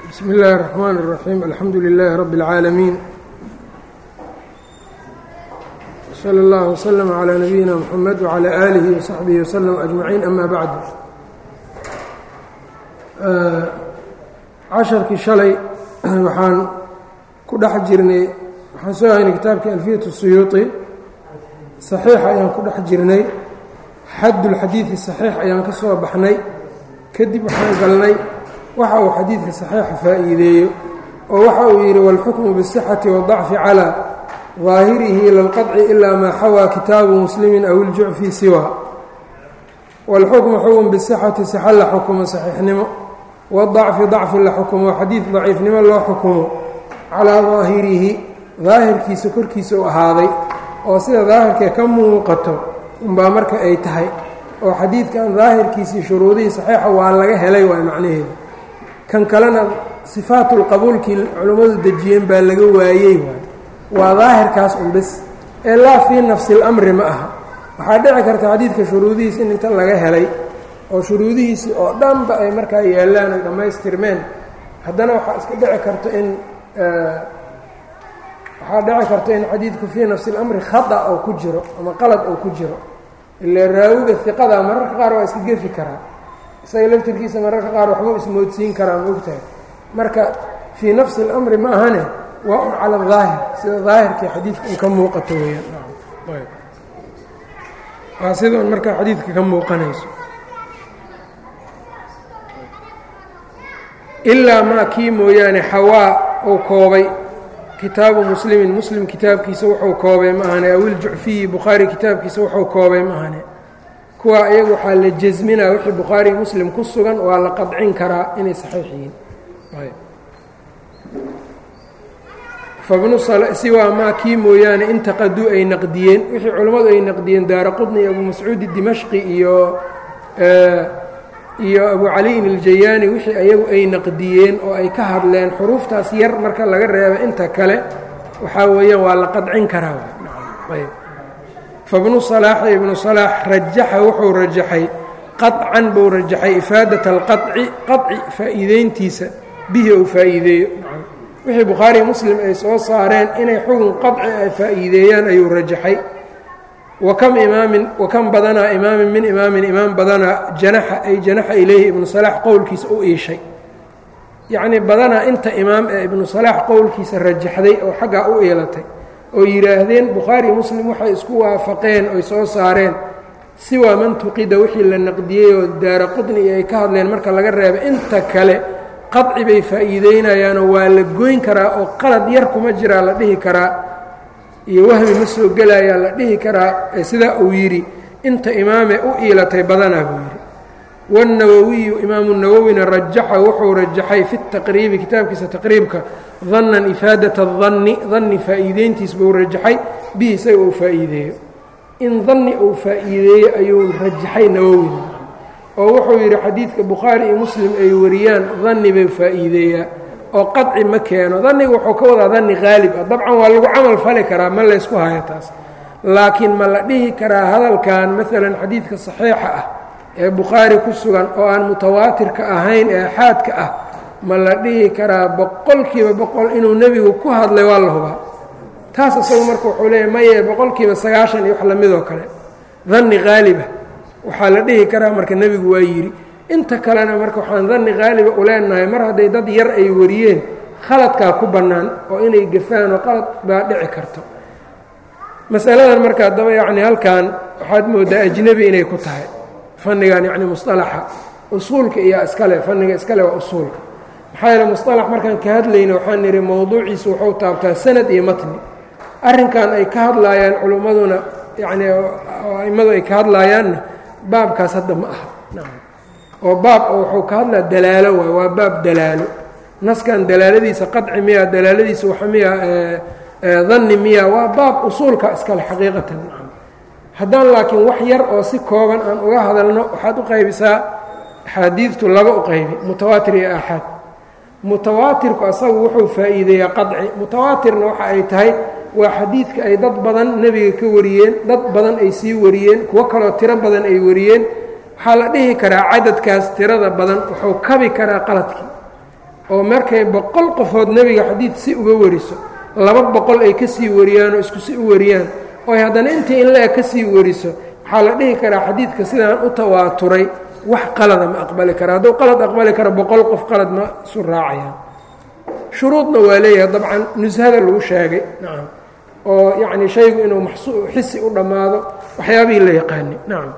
bsmi اllahi الرحmn الرaxيim alxamdu لilaahi rab اlcaalamiin slى اllah وslm عlى nabiyina mxamed وعlى آlihi وsaxbihi وslm أجmaciin ama bacd casharkii shalay waxaan ku dhex jirnay waxaan soo haynay kitaabkii alfiyaة الsuyuuطi صaxiixa ayaan ku dhex jirnay xad اlxadiiثi صaxiix ayaan ka soo baxnay kadib waxaan galnay waxa uu xadiidka saxiixa faa'iideeyo oo waxa uu yidhi wاlxukmu bالصxati wالضacfi calى ظaahirihi ila اlqaطci ilaa maa xawaa kitaabu muslimi aw iljucfi siwa wاlxukmu xukm bالصxati saxa la xukumo saxiixnimo wالضacfi dacfi la xukumo xadiid daciifnimo loo xukumo calىa ظaahirihi daahirkiisa korkiisa u ahaaday oo sida daahirkee ka muuqato unbaa marka ay tahay oo xadiidkan daahirkiisii shuruudihii saxiixa waa laga helay waay macnaheedu kan kalena sifaatulqabuulkii culummadu dejiyeen baa laga waayey waay waa daahirkaas un bis ee laa fii nafsi اlamri ma aha waxaa dhici karta xadiidka shuruudihiis in inta laga helay oo shuruudihiisii oo dhanba ay markaa yaallaan ay dhammaystirmeen haddana waxaa iska dhici karta in waxaa dhici karta in xadiidku fii nafsi اlamri khata oo ku jiro ama qalad oo ku jiro ile raawiga iqada mararka qaar waa iska gefi karaa isaga laftirkiisa mararka qaar waxbuu ismoodsiin karaa ma ogtahay marka fii nafsi اlamri ma ahane waa un cala daahir sida daahirkii xadiidka un ka muuqato weyaan waa sida un markaa xadiidka ka muuqanayso ilaa maa kii mooyaane xawaa uu koobay kitaabu muslimin muslim kitaabkiisa wuxuu koobay ma ahane awil jucfiyi bukhaari kitaabkiisa wuxuu koobay ma ahane kuwaa iyagu waxaa la jasminaa wixii bukhaari muslim ku sugan waa la qadcin karaa inay saxiix yihiin fabnu siwaa maa kii mooyaane intaqaduu ay naqdiyeen wixii culammadu ay naqdiyeen daara qudni iyo abu mascuudi dimashqi iyo iyo abu caliyin iljayaani wixii ayagu ay naqdiyeen oo ay ka hadleen xuruuftaas yar marka laga reebo inta kale waxaa weeyaan waa la qadcin karaa fabnu salaaxi ibnu salaax rajaxa wuxuu rajaxay qaطcan buu rajaxay ifaadat alqaطci qaطci faa'iideyntiisa bihi ou faa'iideeyo wixii bukhaari muslim ay soo saareen inay xugun qaطci ay faa'iideeyaan ayuu rajaxay wakam imaamin wakam badanaa imaamin min imaamin imaam badanaa janaxa ay janaxa ilayhi ibnu salaax qowlkiisa u iishay yacnii badanaa inta imaam ee ibnu salaax qowlkiisa rajaxday oo xaggaa u iilatay oo yidhaahdeen bukhaari muslim waxay isku waafaqeen oy soo saareen siwaa man tuqida wixii la naqdiyey oo daara qudni iyo ay ka hadleen marka laga reebo inta kale qaci bay faa'iideynayaanoo waa la goyn karaa oo qalad yar kuma jiraa la dhihi karaa iyo wahmi ma soo gelayaa la dhihi karaa ee sidaa uu yidhi inta imaamee u iilatay badanaa buu yidhi wاnawowiyu imaamu nawowina rajaxa wuxuu rajaxay fi taqriibi kitaabkiisa taqriibka dannan ifaadata danni danni faa'iideyntiis buu rajaxay bihi isaga uu faa'iideeyo in danni uu faa'iideeyo ayuu rajaxay nawowina oo wuxuu yidhi xadiidka bukhaari iyo muslim ay wariyaan danni bay faa'iideeyaa oo qaci ma keeno danniga wuxuu ka wadaa danni haalib ah dabcan waa lagu camal fali karaa ma laysku hayo taas laakiin ma la dhihi karaa hadalkan maalan xadiidka saxiixa ah ee bukhaari ku sugan oo aan mutawaatirka ahayn ee axaadka ah ma la dhihi karaa boqolkiiba boqol inuu nebigu ku hadlay waa la hubaa taas isagu marka wuxuu leeyahy maye boqolkiiba sagaashan iyo wax lamidoo kale danni haaliba waxaa la dhihi karaa marka nebigu waa yidhi inta kalena marka waxaan danni haaliba u leenahay mar hadday dad yar ay wariyeen khaladkaa ku bannaan oo inay gafaan oo qalad baa dhici karto masaladan marka haddaba yacni halkan waxaad mooddaa ajnebi inay ku tahay fannigan yacni musطalaxa usuulka iyo iskale fanniga iskale waa usuulka maxaa yeele musطalax markaan ka hadlayna waxaan nidhi mowduuciisu wuxuu taabtaa sanad iyo matni arrinkan ay ka hadlaayaan culummaduna yacni a'immadu ay ka hadlaayaanna baabkaas hadda ma aha oo baab oo wuxuu ka hadlaa dalaalo waay waa baab dalaalo naskan dalaaladiisa qaطci miya dalaaladiisa waxa miya danni miya waa baab usuulka iskale xaqiiqatan haddaan laakiin wax yar oo si kooban aan uga hadalno waxaad u qaybisaa axaadiidtu laba u qaybi mutawaatir iyo aaxaad mutawaatirku asagu wuxuu faa'iideeyaa qaطci mutawaatirna waxa ay tahay waa xadiidka ay dad badan nebiga ka wariyeen dad badan ay sii wariyeen kuwo kaloo tiro badan ay wariyeen waxaa la dhihi karaa cadadkaas tirada badan wuxuu kabi karaa qaladkii oo markay boqol qofood nebiga xadiid si uga wariso laba boqol ay ka sii wariyaan oo isku si u wariyaan oy haddana intii in le-eg ka sii wariso waxaa la dhihi karaa xadiidka sidaan u tawaaturay wax qalada ma aqbali kara hadduu qalad aqbali karo boqol qof qalad ma isu raacayaan shuruudna waa leeyahay dabcan nushada lagu sheegay nacam oo yacni shaygu inuu maxsu xisi u dhammaado waxyaabihii la yaqaani nacam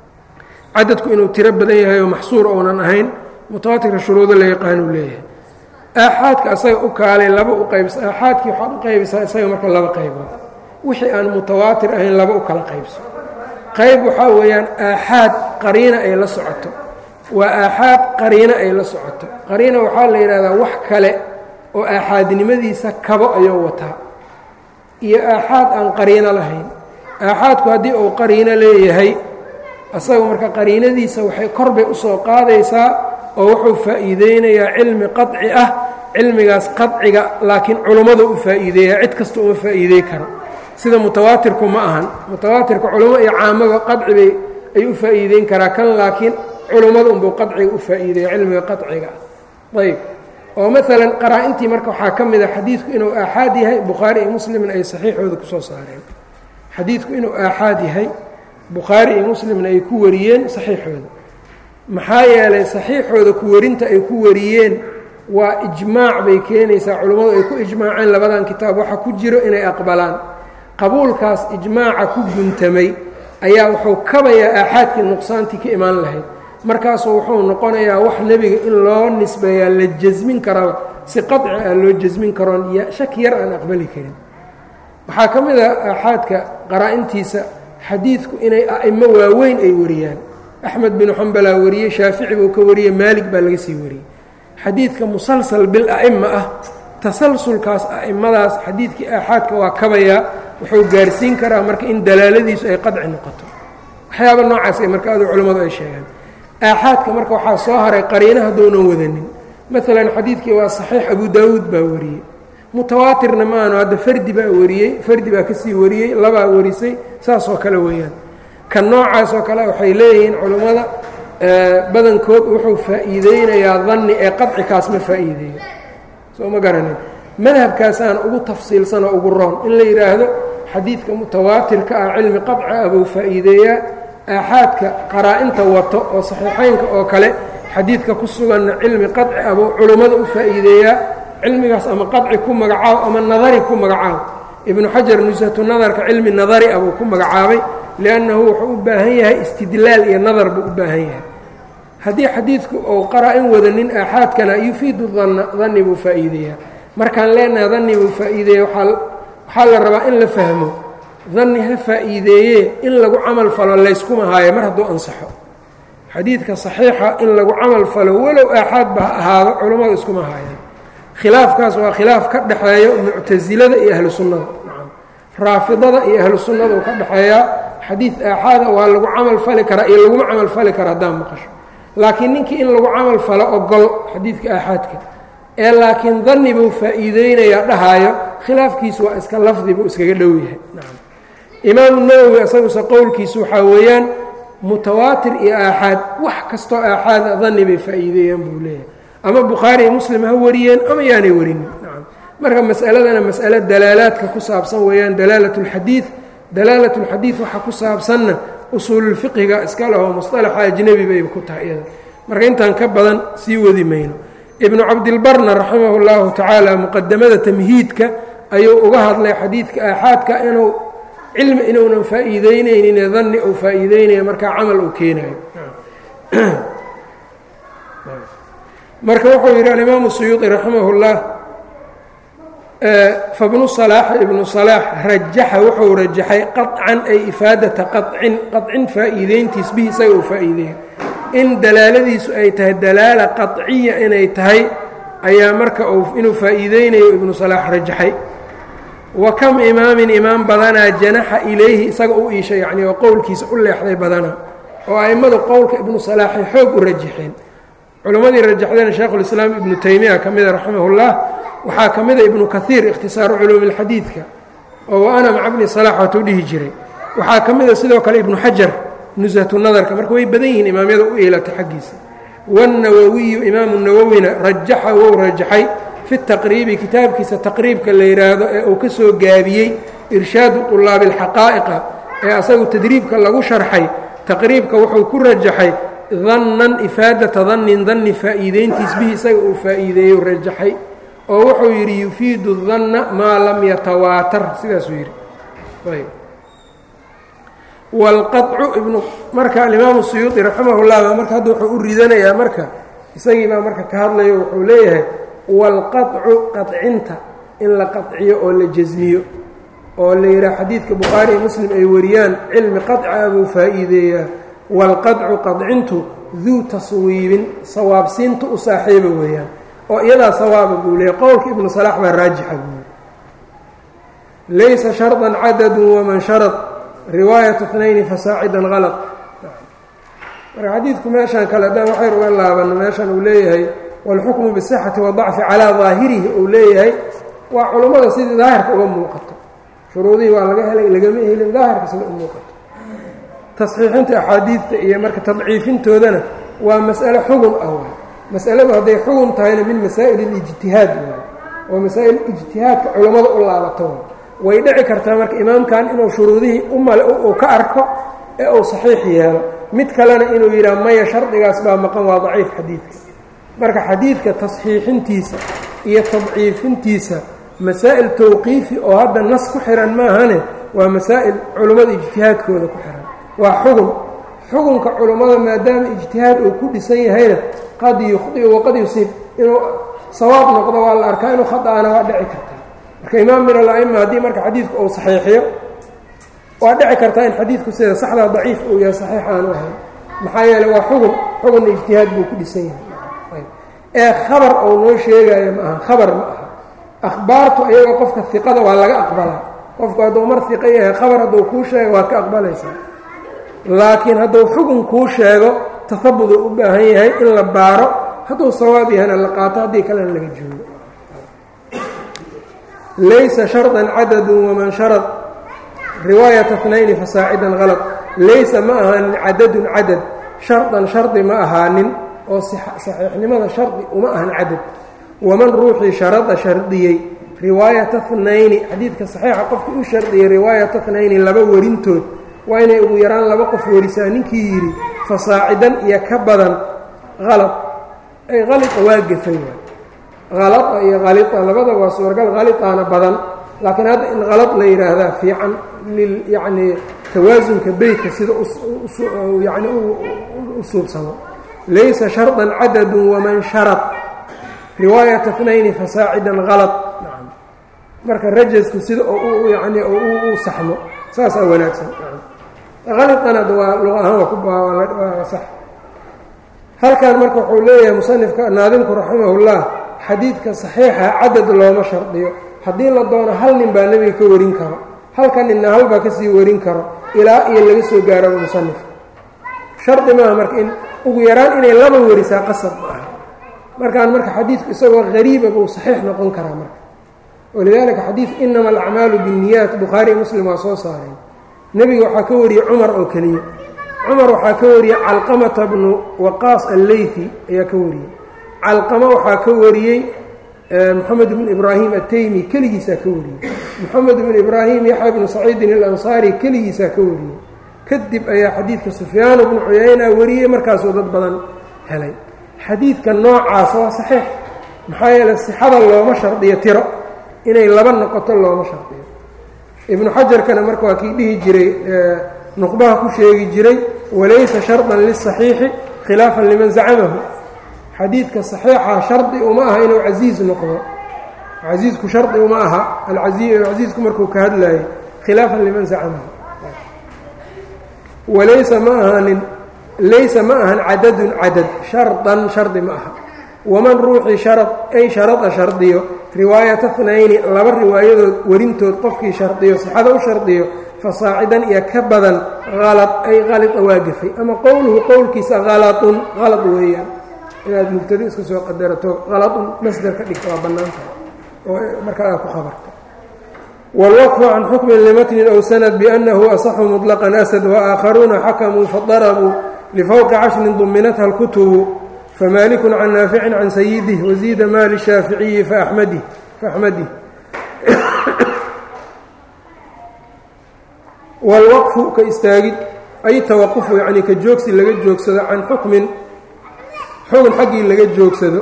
cadadku inuu tiro badan yahay oo maxsuur ounan ahayn mutawaatirka shuruudo la yaqaanuu leeyahay aaxaadka asaga u kaalay laba u qaybsa aaxaadkii waxaad u qaybisaa isaga marka laba qaybood wixii aan mutawaatir ahayn laba u kala qaybso qayb waxaa weeyaan aaxaad qariina ay la socoto waa aaxaad qariino ay la socoto qariina waxaa la yidhahdaa wax kale oo aaxaadnimadiisa kabo ayuu wataa iyo aaxaad aan qariino lahayn aaxaadku haddii uu qariino leeyahay asaga marka qariinadiisa waxay korbay usoo qaadaysaa oo wuxuu faa'iideynayaa cilmi qaطci ah cilmigaas qaطciga laakiin culummada u faa'iideeya cid kasta uma faa'iidey karo sida mutawaatirku ma ahan mutawaatirka culummo iyo caamaba qaطci bay ay u faa'iideyn karaa kan laakiin culummada unbuu qaطciga u faa'iideeya cilmiga qaطciga ayb oo maalan qaraa-intii marka waxaa ka mid a xadiidku inuu aaxaad yahay bukhaari iyo muslimna ay saxiixooda kusoo saareen xadiidku inuu aaxaad yahay bukhaari iyo muslimna ay ku wariyeen saxiixooda maxaa yeelay saxiixooda ku warinta ay ku wariyeen waa ijmaac bay keenaysaa culummadu ay ku ijmaaceen labadan kitaab waxa ku jiro inay aqbalaan qabuulkaas ijmaaca ku guntamay ayaa wuxuu kabayaa aaxaadkii nuqsaantii ka imaan lahayd markaasuu wuxuu noqonayaa wax nebiga in loo nisbeeyaa la jasmin karaba si qaطci ah loo jasmin karoon shaki yar aan aqbali karin waxaa ka mid a aaxaadka qaraa-intiisa xadiidku inay a'imo waaweyn ay wariyaan axmed binu xambalaa wariyey shaafici buu ka wariyey maalig baa laga sii wariyey xadiidka musalsal bil a'ima ah tasalsulkaas a'imadaas xadiidkii aaxaadka waa kabayaa wuxuu gaarsiin karaa marka in dalaaladiisu ay qadci noqoto waxyaaba noocaas ay marka adu culimmadu ay sheegaan aaxaadka marka waxaa soo haray qariina haddounan wadanin maalan xadiidkii waa saxiix abu daawuud baa wariyey mutawaatirna maanu hadda fardi baa wariyey fardi baa kasii wariyey labaa warisay saasoo kale weeyaan kan noocaas oo kale waxay leeyihiin culummada badankood wuxuu faa'iideynayaa danni ee qadcikaas ma faa'iideeyo soo ma garanin madhabkaasaan ugu tafsiilsan oo ugu roon in la yidhaahdo xadiidka mutawaatirka ah cilmi qadci ah buu faa'iideeyaa aaxaadka qaraa-inta wato oo saxiixeynka oo kale xadiidka ku suganna cilmi qadci ah buu culummada u faa'iideeyaa cilmigaas ama qadci ku magacaabo ama nadari ku magacaabo ibnu xajar nusatu nadarka cilmi nadari ah buu ku magacaabay liannahu wuxuu u baahan yahay istidlaal iyo nadar buu u baahan yahay haddii xadiidku uu qaraa-in wadanin aaxaadkana yufiidu danna danni buu faa'iideeyaa markaan leenaha danni buu faa'iideeya waxaa la rabaa in la fahmo danni ha faa'iideeyee in lagu camal falo layskuma haayo mar hadduu ansaxo xadiidka saxiixa in lagu camal falo walow aaxaadba ha ahaado culammadu iskuma haayaan khilaafkaas waa khilaaf ka dhexeeyo muctasilada iyo ahlu sunnada raafidada iyo ahlu sunnada uu ka dhexeeyaa xadiid aaxaada waa lagu camal fali karaa iyo laguma camal fali kara haddaan maqasho laakiin ninkii in lagu camal falo ogol xadiidka aaxaadka ee laakiin danni buu faa'iideynayaa dhahaayo khilaafkiisu waa iska lafdi buu iskaga dhow yahay imaamu nawowi isaguse qowlkiisu waxaa weeyaan mutawaatir iyo aaxaad wax kastoo aaxaada danni bay faa'iideeyaan buu leeyahay ama bukhaari iyo muslim ha wariyeen ama yaanay warinin nacam marka mas'aladana mas'alo dalaalaadka ku saabsan weeyaan dalaalat اlxadiid dalaalat اlxadiid waxa ku saabsanna usuululfiqhiga iska leho musطalaxa ajnebi bay ku tahay iyada marka intaan ka badan sii wadi mayno ibnu cabdilbarna raximah اllahu tacaala muqadamada tamhiidka ayuu uga hadlay xadiidka aaxaadka inuu cilmi inuunan faa'iideyneynin danni uu faa'iideynaya markaa camal uu keenayo marka wuxuu yidhi alimaamu suyuuطi raximah اllah fabnu salaax ibnu salaax rajaxa wuxuu rajaxay qaطcan ay ifaadata qaطcin qaطcin faa'iideyntiis bihi isaga uu faa'iideeya in dalaaladiisu ay tahay dalaala qaطciya inay tahay ayaa marka uu inuu faa'iideynayo ibnu salaax rajaxay wa kam imaamin imaam badanaa janaxa ilayhi isaga u iishay yacni oo qowlkiisa u leexday badanaa oo a'immadu qowlka ibnu salaaxay xoog u rajaxeen culimmadii rajaxdeen sheekhulislaam ibnu taymiya ka mida raximahullah waxaa ka mida ibnu kaiir ikhtisaaru culuumi اlxadiidka oo wa ana maca bni salaax waatuu dhihi jiray waxaa ka mida sidoo kale ibnu xajar nusatu nadarka marka way badan yihiin imaamyada u eelata xaggiisa wالnawawiyu imaamu nawowina rajaxa wou rajaxay fi taqriibi kitaabkiisa taqriibka la yidhaahdo ee uu ka soo gaabiyey irshaadu طulaabi اlxaqaa'iqa ee asagu tadriibka lagu sharxay taqriibka wuxuu ku rajaxay dannan ifaadata dannin danni faa'iideyntiis bihi isaga uu faa'iideeyo rajaxay oo wuxuu yidhi yufiidu danna maa lam yatawaatar sidaasuu yidhi ayb wاlqaطcu ibnu marka alimaamu suyuuطi raximah اllah baa marka hadda wuxuu u ridanayaa marka isagii baa marka ka hadlayo wuxuu leeyahay wاlqaطcu qaطcinta in la qaطciyo oo la jasmiyo oo la yidhaha xadiidka bukhaari iyo muslim ay wariyaan cilmi qaطca buu faa'iideeyaa wاlqaطcu qaطcintu duu taswiibin sawaabsiinta u saaxiiba weeyaan oo iyadaa sawaaba buu leeyay qowlka ibnu salaax baa raajixa buu laysa sharطa cadadu waman sharط riwaayat اثnayni fasaacidan halط marka xadiidku meeshaan kale haddaan waxayr uga laabano meeshan uu leeyahay wاlxukmu bالصxati waضacfi calىa ظaahirihi uu leeyahay waa culummada sidii daahirka uga muuqato shuruudihii waa laga helay lagama helin daahirka sida u muuqato tasxiixinta axaadiidta iyo marka tadciifintoodana waa mas'ale xugun ah waay mas'aladu hadday xugun tahayna min masaa'il اlijtihaad waay oo masaa'il ijtihaadka culummada u laabato way dhici kartaa marka imaamkan inuu shuruudihii umale uu ka arko ee uu saxiix yeelo mid kalena inuu yidhaha maya shardigaas baa maqan waa daciif xadiidka marka xadiidka tasxiixintiisa iyo tadciifintiisa masaa'il towqiifi oo hadda nas ku xihan maahane waa masaa'il culummada ijtihaadkooda ku xihan waa xugun xugunka culummada maadaama ijtihaad uu ku dhisan yahayna qad yukhdiu waqad yusiib inuu sawaab noqdo waa la arkaa inuu khada'ana waa dhici kartaa marka imaam min ala'ima haddii marka xadiidku uu saxiixiyo waa dhici kartaa in xadiidku sida saxdaa daciif uu yahay saxiix aanu ahayn maxaa yeeley waa xugun xugunna ijtihaad buu ku dhisan yahay ee khabar ou noo sheegaayo ma aha khabar ma aha akhbaartu ayaga qofka iqada waa laga aqbalaa qofku hadduu mar iqa yahay khabar hadduu kuu sheego waad ka aqbalaysaa laakiin hadduu xugun kuu sheego tahabuduu u baahan yahay in la baaro hadduu sawaab yahayna la qaato haddii kalena laga joogo laysa sharطa cadadu waman sharad riwaayata اثnayni fasaacidan halط laysa ma ahaanin cadadun cadad sharطan shardi ma ahaanin oo saxiixnimada shardi uma ahan cadad waman ruuxii sharada shardiyey riwaayata اثnayni xadiidka saxiixa qofkii u shardiyey riwaayata اثnayni laba warintood waa inay ugu yaraan laba qof warisaa ninkii yidhi fasaacidan iyo ka badan halط ay halita waa gefay halaa iyo halita labada waa suuragal halitaana badan laakiin hadda in halad la yidhaahdaa fiican lil yacnii tawaasunka beytka sida yani u suubsamo laysa sharطan cadadu waman sharad riwaayata اثnayni fasaacidan halad marka rajasku sida oo yani u saxmo saasaa wanaagsan halitana waa luqa ahaan waa ku waa sax halkan marka wuxuu leeyahay musanifka naadimku raximah اllah xadiidka saxiixa cadad looma shardiyo haddii la doono hal nin baa nebiga ka warin karo halka ninna hal baa kasii warin karo ilaa iyo laga soo gaaraba musanifka shardi maaha marka in ugu yaraan inay laba warisaa qasab ma aha markaan marka xadiidku isagoo hariiba buu saxiix noqon karaa marka walidaalika xadiid inama alacmaalu binniyaat bukhaari muslim waa soo saareen nebiga waxaa ka wariyey cumar oo keliya cumar waxaa ka wariyey calqamata bnu waqaas alleyfi ayaa ka wariyey calqama waxaa ka wariyey moxamed bnu ibraahim ataymi keligiisaa ka wariyey moxamed bnu ibraahim yaxya bnu saciidin alansaari keligiisaa ka wariyey kadib ayaa xadiidka sufyaan bnu cuyayna wariyey markaasuu dad badan helay xadiidka noocaas waa saxiix maxaa yeeley sixada looma shardiyo tiro inay laba noqoto looma shardiyo ibnu xajarkana marka waa kii dhihi jiray nuqbaha ku sheegi jiray walaysa sharطan liلصaxiixi khilaafan liman zacamahu xadiidka صaxiixa shardi uma aha inuu casiiz noqdo casiisku shardi uma aha casiisku markuu ka hadlayay khilaafan liman zacamahu walaysa ma ahanin laysa ma ahan cadadun cadad sharطan shardi ma aha waman ruuxii sharad ay sharada shardiyo riwaayata اثnayni laba riwaayadood warintood qofkii shardiyo sixada u shardiyo fasaacidan iyo ka badan halad ay halita waa gafay ama qowluhu qowlkiisa halatun halad weeyaan inaad mubtado iska soo qadarato halatun masder ka dhigto waa bannaan tahay oo markaa aad ku khabarta wاlwqfu can xukmin limatnin ow sanad biأnnahu asaxu muطlaqan asad waآakharuuna xakamuu fadarabuu lifowqi cashrin duminatha اlkutubu famaalikun can naaficin can sayidih waziida maali shaaficiyi faamadi faaxmadih wاlwaqfu ka istaagid ay tawaqufu yacnii ka joogsi laga joogsado can xukmin xugun xaggii laga joogsado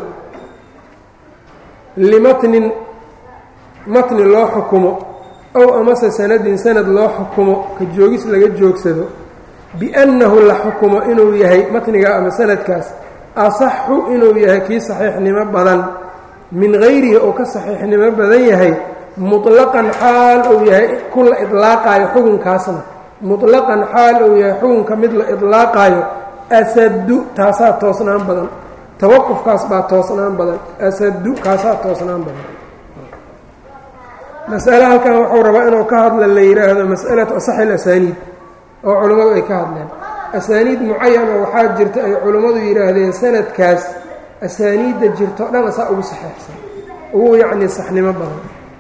limatnin matni loo xukumo ow amase sanadin sanad loo xukumo ka joogis laga joogsado biannahu la xukumo inuu yahay matnigaa ama sanadkaas asaxu inuu yahay kii saxiixnimo badan min hayrihi oo ka saxiixnimo badan yahay muطlaqan xaal uu yahay ku la idlaaqaayo xukunkaasna muطlaqan xaal uu yahay xukunka mid la idlaaqaayo asadu taasaa toosnaan badan tawaqufkaas baa toosnaan badan asadu kaasaa toosnaan badan masale halkan wuxuu rabaa inuu ka hadla la yidhaahdo mas'alatu asaxi اlasaniid oo culimmadu ay ka hadleen asaaniid mucayana waxaa jirta ay culimmadu yidhaahdeen sanadkaas asaaniidda jirto dhan asaa ugu saxeixsan ugu yacnii saxnimo badan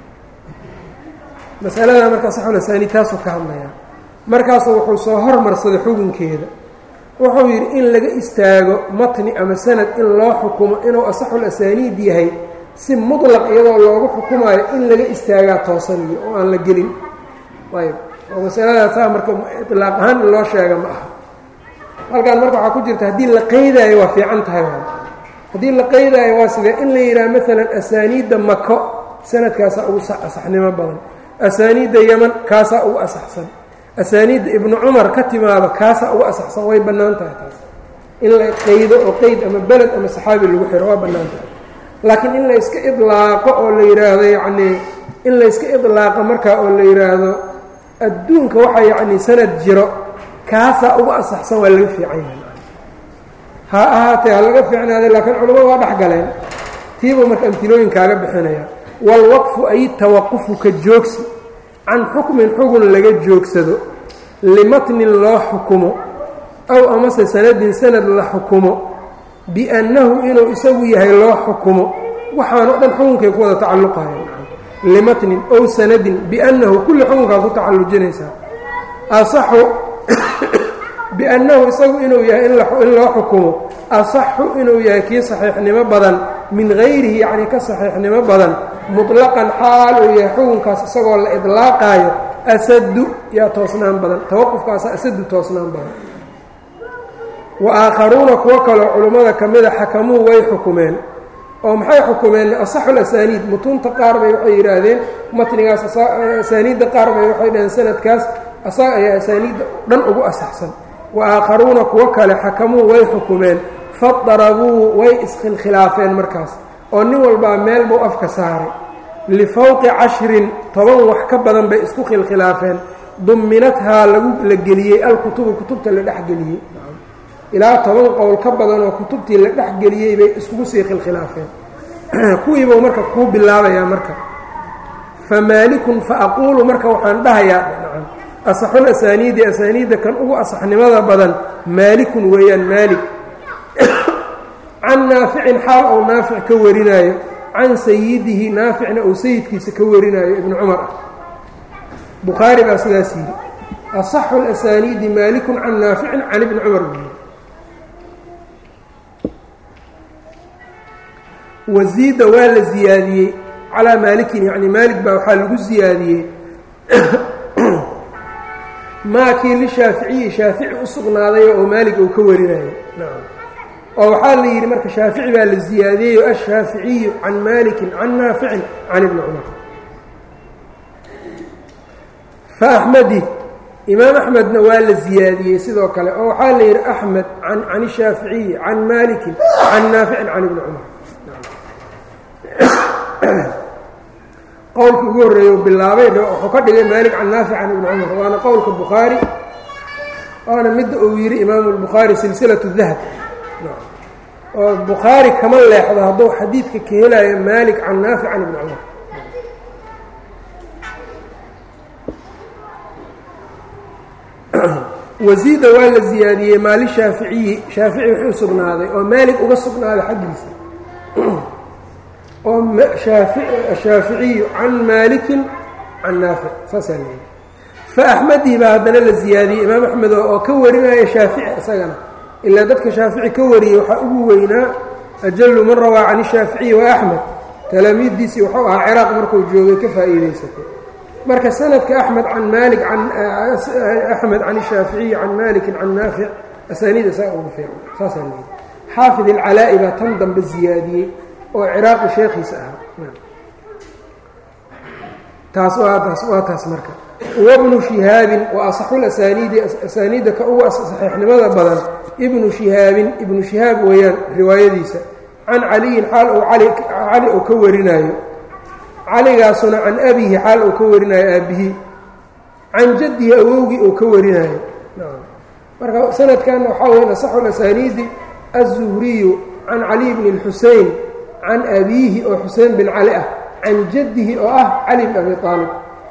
masalada marka saxulasani taasuu ka hadlayaa markaasu wuxuu soo hormarsaday xukunkeeda wuxuu yidhi in laga istaago matni ama sanad in loo xukumo inuu asaxul asaaniid yahay si mutlaq iyadoo loogu xukumaayo in laga istaagaa toosaniyo oo aan la gelin ayb oo masaladaasaa marka ilaaq ahaan in loo sheega ma aha halkan marka waxaa ku jirta haddii la qeydaayo waa fiican tahay haddii la qeydaayo waa sidee in la yidhaha maalan asaaniidda mako sanadkaasaa ugu asaxnimo badan asaaniidda yeman kaasaa ugu asaxsan asaaniidda ibnu cumar ka timaado kaasaa ugu asaxsan way bannaan tahay taas in la qeydo oo qeyd ama beled ama saxaabi lagu xiro waa bannaan tahay laakiin in la iska idlaaqo oo la yidhaahdo yacnii in la iska idlaaqo markaa oo la yidhaahdo adduunka waxaa yacnii sanad jiro kaasaa ugu asaxsan waa laga fiican yahay ha ahaatee ha laga fiicnaaday laakiin culamadu waa dhex galeen tiibuu marka amtilooyin kaaga bixinaya waalwaqfu ay tawaqufu ka joogsi can xukmin xugun laga joogsado limatnin loo xukumo aw amase sanadin sanad la xukumo biannahu inuu isagu yahay loo xukumo waxaanoo dhan xukunkay ku wada tacalluqayan limatnin ow sanadin biannahu kulli xukunkaa ku tacallujinaysaa asaxu biannahu isagu inuu yahay in loo xukumo asaxu inuu yahay kii saxiixnimo badan min hayrihi yacnii ka saxiixnimo badan muطlaqan xaal uu yahay xukunkaas isagoo la idlaaqaayo asadu yaa toosnaan badan tawaqufkaasa asadu toosnaan badan wa aakharuuna kuwo kaloo culummada ka mida xakamuu way xukumeen oo maxay xukumeen asaxul asaaniid mutuunta qaar bay waxay yidhaahdeen matnigaas asaaniidda qaar bay waxay dhaheen sanadkaas asaga ayaa asaaniidda dhan ugu asaxsan wa aakharuuna kuwo kale xakamuu way xukumeen fadarabuu way iskhilkhilaafeen markaas oo nin walbaa meel buu afka saaray lifawqi cashrin toban wax ka badan bay isku khilkhilaafeen duminathaa lagu la geliyey alkutubu kutubta la dhexgeliyey ilaa toban qowl ka badan oo kutubtii la dhexgeliyey bay iskugu sii khilkhilaafeen kuwiibuu marka kuu bilaabayaa marka fa maalikun fa aquulu marka waxaan dhahayaa asaxul asaaniidi asaaniidda kan ugu asaxnimada badan maalikun weeyaan maalik can naaficin xaal ou naafic ka warinaayo can sayidihi naaficna uu sayidkiisa ka warinaayo ibnu cumar ah bukhaari baa sidaas yidhi asaxu اlasaniidi maalikun can naaficin can ibni cumar buu waziida waa la ziyaadiyey calaa maalikin yani maalik baa waxaa lagu ziyaadiyey maakii lishaaficiyi shaafici u sugnaaday oo maalik uu ka warinayo nacam oo waxaa la yidhi marka shaafici baa la ziyaadiyeyo ashaaficiyu can maalikin can naaficin can ibni cumar fa axmedi imaam axmedna waa la ziyaadiyey sidoo kale oo waxaa la yidhi axmed can ishaaficiyi can maalikin can naaficin can ibni cumar qowlkii ugu horreeye u bilaabay wuxuu ka dhigay maalik can naafic can ibni cumar waana qowlka bukhaari waana midda uu yidhi imaamu lbukhaari silsilatu dahab oo bukhaari kama leexdo hadduu xadiidka ka helayo maalik can naafic can ibni cumar wasiida waa la ziyaadiyey maali shaaficiyi shaafici wuxuu sugnaaday oo maalik uga sugnaaday xaggiisa oo shaaficiyu can maalikin can naafic saasaa leeyahy fa axmedii baa haddana la ziyaadiyey imaam axmed oo ka warinaya shaafici isagana ilaa dadka shaafici ka wariyey waxaa ugu weynaa ajalu man rawaa can ishaaficiyi wa axmed talaamiiddiisii wuxuu ahaa ciraaq markuu joogay ka faa'iidaysatay marka sanadka axmed can maalik axmed can ishaaficiyi can maalikin can naafic asaaniida saa ugu fiican saasaa leeyi xaafid alcalaa'i baa tan dambe ziyaadiyey oo ciraaqi sheekhiisa ahaa taas waa taas waa taas marka wabnu shihaabin wa asaxu lasaniidi asaaniidda ka ugu saxiixnimada badan ibnu shihaabin ibnu shihaab weeyaan riwaayadiisa can caliyin xaal uu cali uu ka warinaayo caligaasuna can abihi xaal uu ka warinaayo aabbihi can jaddihi awowgii uu ka warinaayo marka sanadkanna waxaa weya asaxu lasaniidi aلzuhriyu can caliy bni اlxusein can abiihi oo xusein bin cali ah can jaddihi oo ah cali bn abi aalib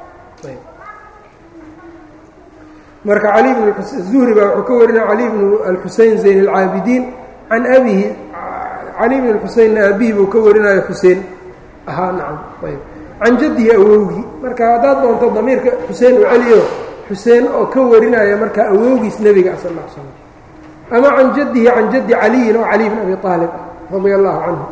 marka cali bn zuhri baa wuxuu ka warinaya cali bnu alxusein zayn اlcaabidiin can abihi cali bn اxuseinna aabihi buu ka warinayo xuseen ahaa nacam ayb can jaddihi awowgii marka haddaad doonto damiirka xuseen u celiyo xuseen oo ka warinaya marka awowgiis nebiga sal ll slam ama can jaddihi can jaddi caliyin oo cali bn abi aalib ah radia allahu canhu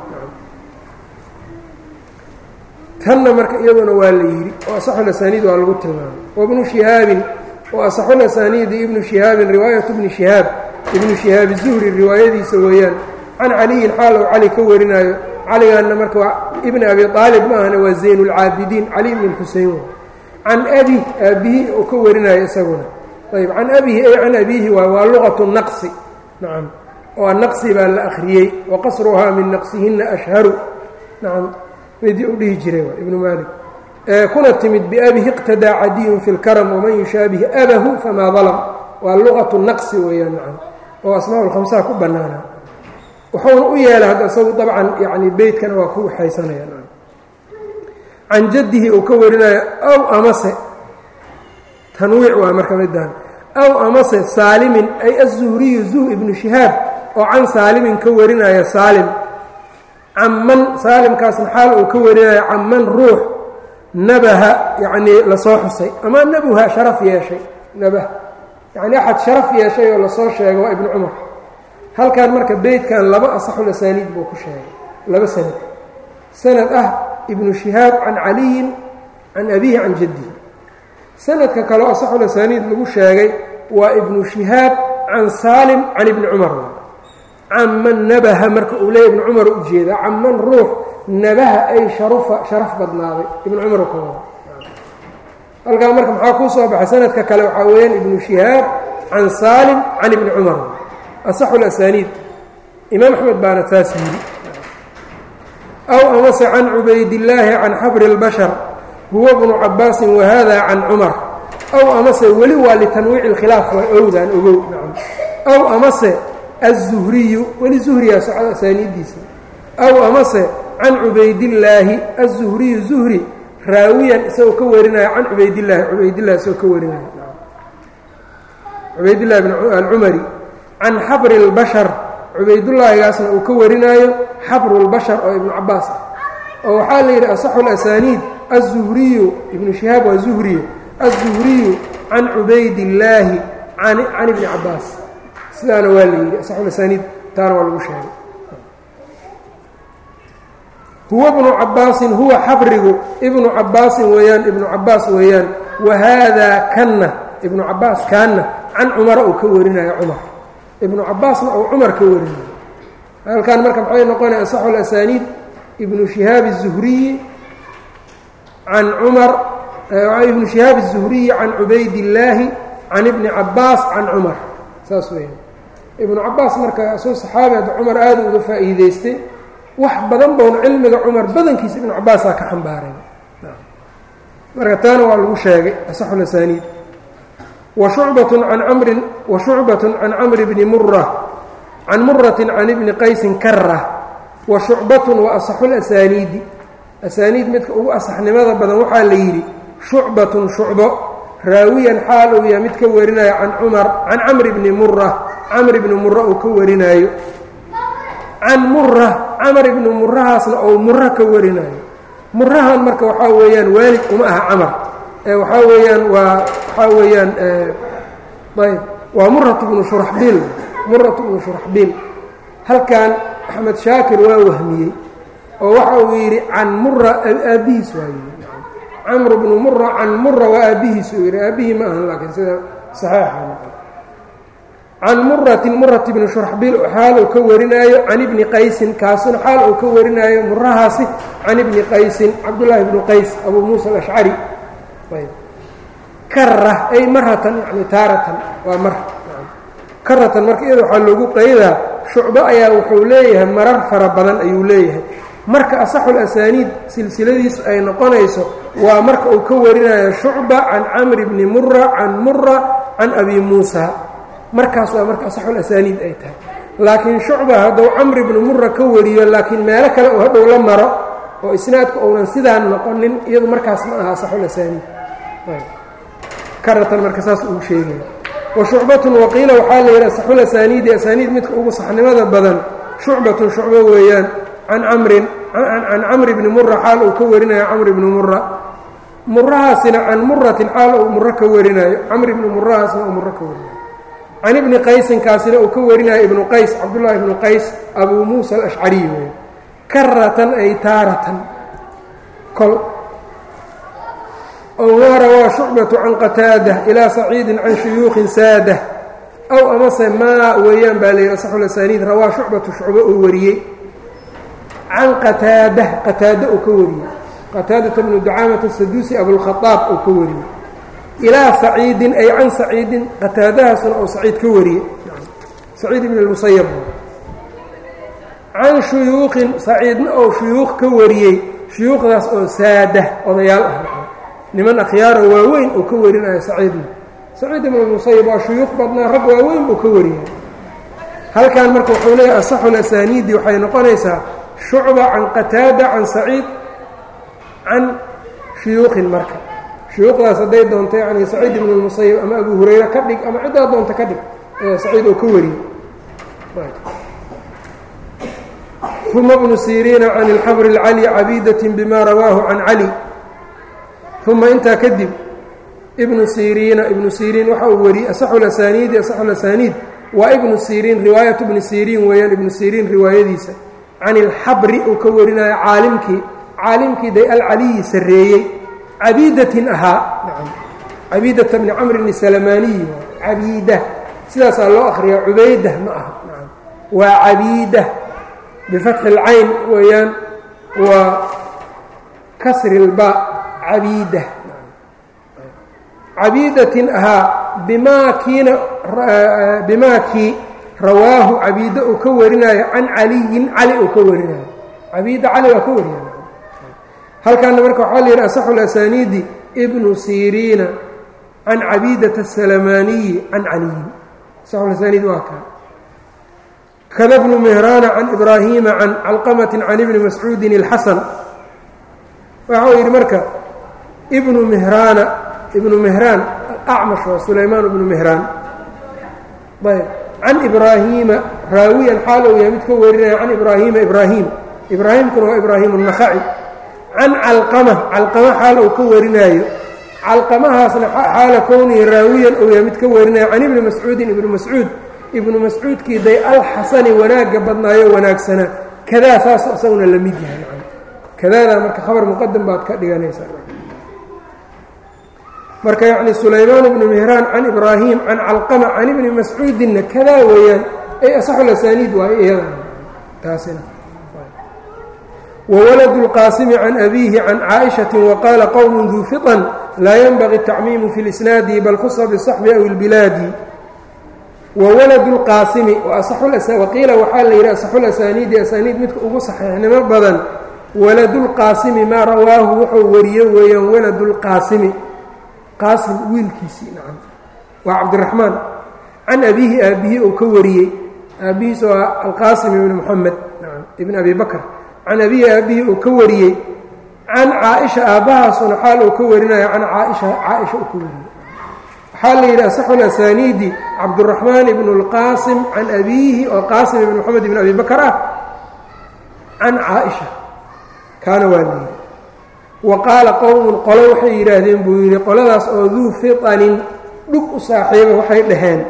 tanna marka iyaduna waa la yidhi oo asaxulasaniid waa lagu tilmaamay wabnu shihaabin wa asaxulasaniidi ibnu shihaabin riwaayatu bni shihaab ibnu shihaab zuhri riwaayadiisa weeyaan can caliyin xaal ou cali ka warinaayo caligaanna marka waa ibni abi aalib ma ahna waa zayn اlcaabidiin cali bn xusein can abi aabihi uu ka warinayo isaguna ayb can abihi ay can abiihi waay waa luqatu naqsi nacam oo naqsi baa la akhriyey waqasruhaa min naqsihina ashharu nacam midii u dhihi jiray ibnu maalik kuna timid biabihi iqtadaa cadiyun fi lkaram waman yushaabihi abahu famaa dalam waa luqatu naqsi weeyaan nacam oo asmaa lkhamsaha ku bannaana wuxuuna u yeelay hadda isagu dabcan yani beytkana waa ku waxaysanaya nacam can jaddihi uu ka warinayo aw amase tanwiic waa marka midaan aw amase saalimin ay aلzuhriyu zuh ibnu shihaab oo can saalimin ka warinaya saalim caman saalimkaasna xaal uu ka warinayo caman ruux nabaha yacnii lasoo xusay ama nabuha sharaf yeeshay nabah yacni axad sharaf yeeshay oo lasoo sheegay waa ibnu cumar halkan marka beytkan laba asaxul asaaniid buu ku sheegay laba sanad sanad ah ibnu shihaab can caliyin can abihi can jaddihi sanadka kaleo asaxul asaaniid lagu sheegay waa ibnu shihaab can saalim can ibni cumar caman nabaha marka uu leeya ibnu cumar ujeedaa caman ruux nabaha ay sharufa sharaf badnaaday ibnu cumar ka wada halkaa marka maxaa kuu soo baxay sanadka kale waxaa weeyaan ibnu shihaab can saalim can ibni cumar asaxu lasaniid imaam axmed baana taas yidhi aw amase can cubaydillaahi can xabri اlbashar huwa bnu cabaasin wahada can cumar aw amase weli waa litanwiici اlkhilaaf waa owdaan ogow nacam aw amase aلzuhriyu weli zuhriyaa socda asaaniiddiisa aw amase can cubaydillaahi aلzuhriyu zuhri raawiyan isagoo ka warinaya can cubaydillaahi cubaydillahi isagoo ka warinaya cubaydillahi bn alcumari can xabri اlbashar cubaydullaahigaasna uu ka warinaayo xabru اlbashar oo ibnu cabaas ah oo waxaa la yidhi asaxu اlasaaniid aلzuhriyu ibnu shihaab waa zuhriyu aلzuhriyu can cubaydillaahi can ibni cabaas sidaana waa la yidhi asaxu asaaniid taana waa lagu sheegay huwa bnu cabaasin huwa xabrigu ibnu cabaasin weeyaan ibnu cabaas weeyaan wa haadaa kanna ibnu cabaas kaanna can cumara uu ka warinayo cumar ibnu cabaasna uu cumar ka warinayo halkan marka maxay noqonaya asaxu alasaniid ibnu shihaab الzuhriyi can cumar ibnu shihaab الzuhriyi can cubaydillaahi can ibni cabaas can cumar saas weeyaan ibnu cabaas marka asoo saxaabi hadda cumar aada uga faa'iideystay wax badan boon cilmiga cumar badankiisa ibnu cabaasaa ka xambaaray marka taana waa lagu sheegay asaxu lasaniid wa shucbatun can camrin wa shucbatun can camri bni mura can muratin can ibni qaysin kara wa shucbatun wa asaxu lasaniidi asaaniid midka ugu asaxnimada badan waxaa la yidhi shucbatun shucbo raawiyan xaal uu yahay mid ka warinaayo can cumar can camri bni mura camr ibni mura uu ka warinaayo can mura camar ibni murahaasna ou mura ka warinaayo murahan marka waxaa weeyaan waalid uma aha camar ee waxaa weeyaan waa waxaa weeyaan ayb waa muratu bnu shuraxbiil muratu bnu shuraxbiil halkan axmed shaakir waa wahmiyey oo waxa uu yidhi can mura aabbihiis waa yidhi camr bnu mura can mura waa aabbihiis uu yidhi aabbihii ma ahan laakiin sida saxeixa can muratin murat bni shuraxbiil xaal uu ka warinaayo can ibni qaysin kaasuna xaal uu ka warinaayo murahaasi can ibni qaysin cabdullaahi bnu qays abuu muusa alashcari kara ay maratan yani taaratan waa mar karatan marka iyada waxaa loogu qaydaa shucbo ayaa wuxuu leeyahay marar fara badan ayuu leeyahay marka asaxul asaaniid silsiladiisu ay noqonayso waa marka uu ka warinayo shucba can camri bni mura can mura can abi muusa markaas waa marka asaxul asaaniid ay tahay laakiin shucba hadduu camri bni mura ka wariyo laakiin meelo kale uu hadhow la maro oo isnaadku uunan sidaan noqonin iyadu markaas ma aha asaxul asaaniid karatan marka saas uu sheegaya wa shucbatun waqiila waxaa la yidhi asaxul asaaniidi asaaniid midka ugu saxnimada badan shucbatun shucbo weeyaan can camrin can camri bni mura xaal uu ka warinayo camri bni mura murahaasina can muratin xaal uu muro ka warinayo camri bni murahaasna uu muro ka warinayo can ibni qaysinkaasina uu ka warinayo ibnu qays cabdullaahi ibnu qays abuu muusa alashcariy wey karatan ay taaratan kol ow maa rawaa shucbatu can qataada ilaa saciidin can shuyuukhin saada aw amase maa weeyaan baa layidhi asaxul asaaniid rawaa shucbatu shucbo uu wariyey can qataada qataada uu ka wariyey qataadata bnu ducaamata saduusi abulkhaaab uu ka wariyey ilaa saciidin ay can saciidin qataadahaasuna oo saciid ka wariyey saciid ibn اlmusayab can shuyuuqin saciidna oo shuyuuq ka wariyey shuyuuqdaas oo saada odayaal ah niman akhyaaro waaweyn uu ka warinayo saciidna saciid ibn اlmusayab waa shuyuuq badnaa rag waaweyn buu ka wariyay halkan marka wuxuu leeyahay asaxul asaaniidi waxay noqonaysaa shucba can qataada can saciid can shuyuuqin marka shuyuuqdaas hadday doonto yani saciid ibn اlmusayab ama abu hurayre ka dhig ama ciddaa doonta ka dhig ee saciid oo ka wariyey uma bnu siriina can اlxabr اlcali cabiidaة bima rawaahu can cali uma intaa kadib ibnu siriina ibnu siriin waxa uu wariyey asaxul asaaniidi asaxul asaaniid waa ibnu siriin riwaayatu bni siriin weeyaan ibnu siriin riwaayadiisa can ilxabri uu ka warinayo caalimkii caalimkii day alcaliyi sarreeyey cabiidatin ahaa cabiidata bni camrin salamaaniyi cabiida sidaasaa loo akhriyaa cubaydah ma aha waa cabiida bifatxi اlcayn weeyaan waa kasri اlba cabiida cabiidatin ahaa bimaa kiina bimaa kii rawaahu cabiida uu ka warinayo can caliyin cali uu ka warinayo cabiida cali waa ka warinay halkaana marka waxaa la yidhi asaxu lasaniidi ibnu siriina can cabiidata asalamaaniyi can caliyin asaxulasaniid waa kaa kada bnu mihraana can ibraahiima can calqamati can ibni mascuudin اlxasan waxa uu yidhi marka ibnu mihraana ibnu mihraan acmash waa sulaymaan ibnu mihraan ayb can ibraahiima raawiyan xaal uu yahay mid ka warinaya can ibraahiima ibraahim ibraahimkuna waa ibraahim الnakhaci can calqama calqama xaal uu ka warinaayo calqamahaasna xaala kownihi raawiyan uu yahay mid ka warinaya can ibni mascuudin ibnu mascuud ibnu mascuudkii day alxasani wanaagga badnaayo wanaagsanaa kadaa saas isaguna la mid yahay kadaadaa marka khabar muqadam baad ka dhiganaysaa marka yacni sulaymaan bnu mihraan can ibraahim can calqama can ibni mascuudinna kadaa weeyaan ay asaxu lasaniid waayo iyada taasina wawaladu اlqaasimi can abiihi can caaئiشhaةi waqaala qowm duu fiطan laa yenbغi الtacmiimu fi اlisnaadi bal khusa bالصaxbi aw اlbilaadi wawaladu اlqaasimi waqiila waxaa la yidhi asaxulasaniidi asaniid midka ugu saxiixnimo badan waladulqaasimi maa rawaahu wuxuu wariyo weeyaan waladu اlqaasimi qaasim wiilkiisii nacam waa cabdiraxmaan can abiihi aabbihi uu ka wariyey aabbihiis waa alqaasim ibni moxamed nacam ibn abi bakr can abihi aabbihi uu ka wariyey can caaisha aabbahaasuna xaal uu ka warinayo can caaisha caaisha uu ka wariyey waxaa la yidhi asaxu lasaniidi cabduraxmaan ibnu اlqaasim can abiihi oo qaasim ibn moxamed ibn abi bakr ah can caaisha kaana waa la yidhi wa qaala qowmun qolo waxay yidhaahdeen buu yidhi qoladaas oo duu fitanin dhug u saaxiiba waxay dhaheen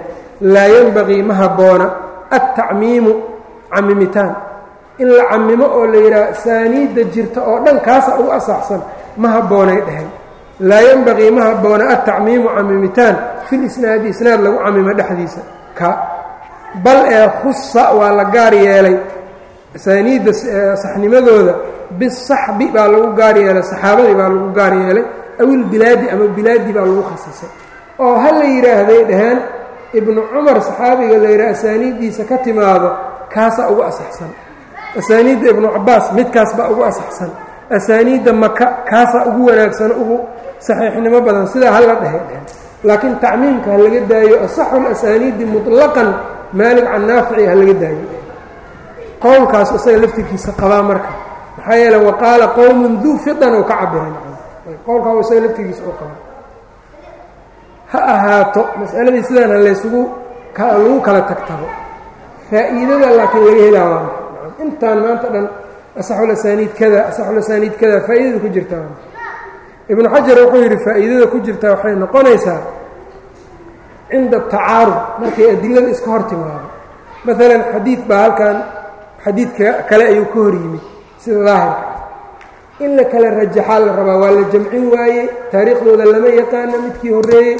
laa yenbagii ma habboona altacmiimu camimitaan in la camimo oo la yidhaha asaaniidda jirta oo dhan kaasa ugu asaxsan ma habboonay dheheen laa yenbagii ma habboona altacmiimu camimitaan fil isnaadi isnaad lagu camimo dhexdiisa ka bal ee khusa waa la gaar yeelay asaaniidda saxnimadooda bisaxbi baa lagu gaar yeelay saxaabadii baa lagu gaar yeelay awil bilaadi ama bilaadi baa lagu khasisay oo ha la yidhaahday dhaheen ibnu cumar saxaabiga la yidhaha asaaniiddiisa ka timaado kaasaa ugu asaxsan asaaniidda ibnu cabaas midkaas baa ugu asaxsan asaaniidda maka kaasaa ugu wanaagsan ugu saxiixnimo badan sidaa hala dhehe dheheen laakiin tacmiimka ha laga daayo asaxul asaaniidi muطlaqan maalig can naafici ha laga daayo qowlkaas isaga laftirkiisa qabaa marka maxaa yeele waqaala qowmun duu fidan oo ka cabiray qowlkaa isaga laftirkiisa oo qabaa ha ahaato masaladii sidaana laysugu lagu kala tagtabo faa'iidada laakiin laga helaa waa intaan maanta dhan asaxul asaaniid kada asaxul asaaniid kada faa'iidada ku jirtaa ibnu xajar wuxuu yidhi faa'iidada ku jirtaa waxay noqonaysaa cinda tacaarud markay adilada iska hor timaado maalan xadiid baa halkan xadiidka kale ayuu ka hor yimid sida daahirka ah in la kala rajaxaa la rabaa waa la jamcin waaye taariikhdooda lama yaqaano midkii horreeyey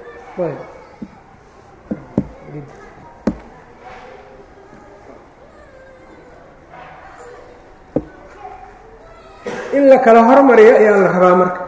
in la kala hormariyo ayaa la rabaa marka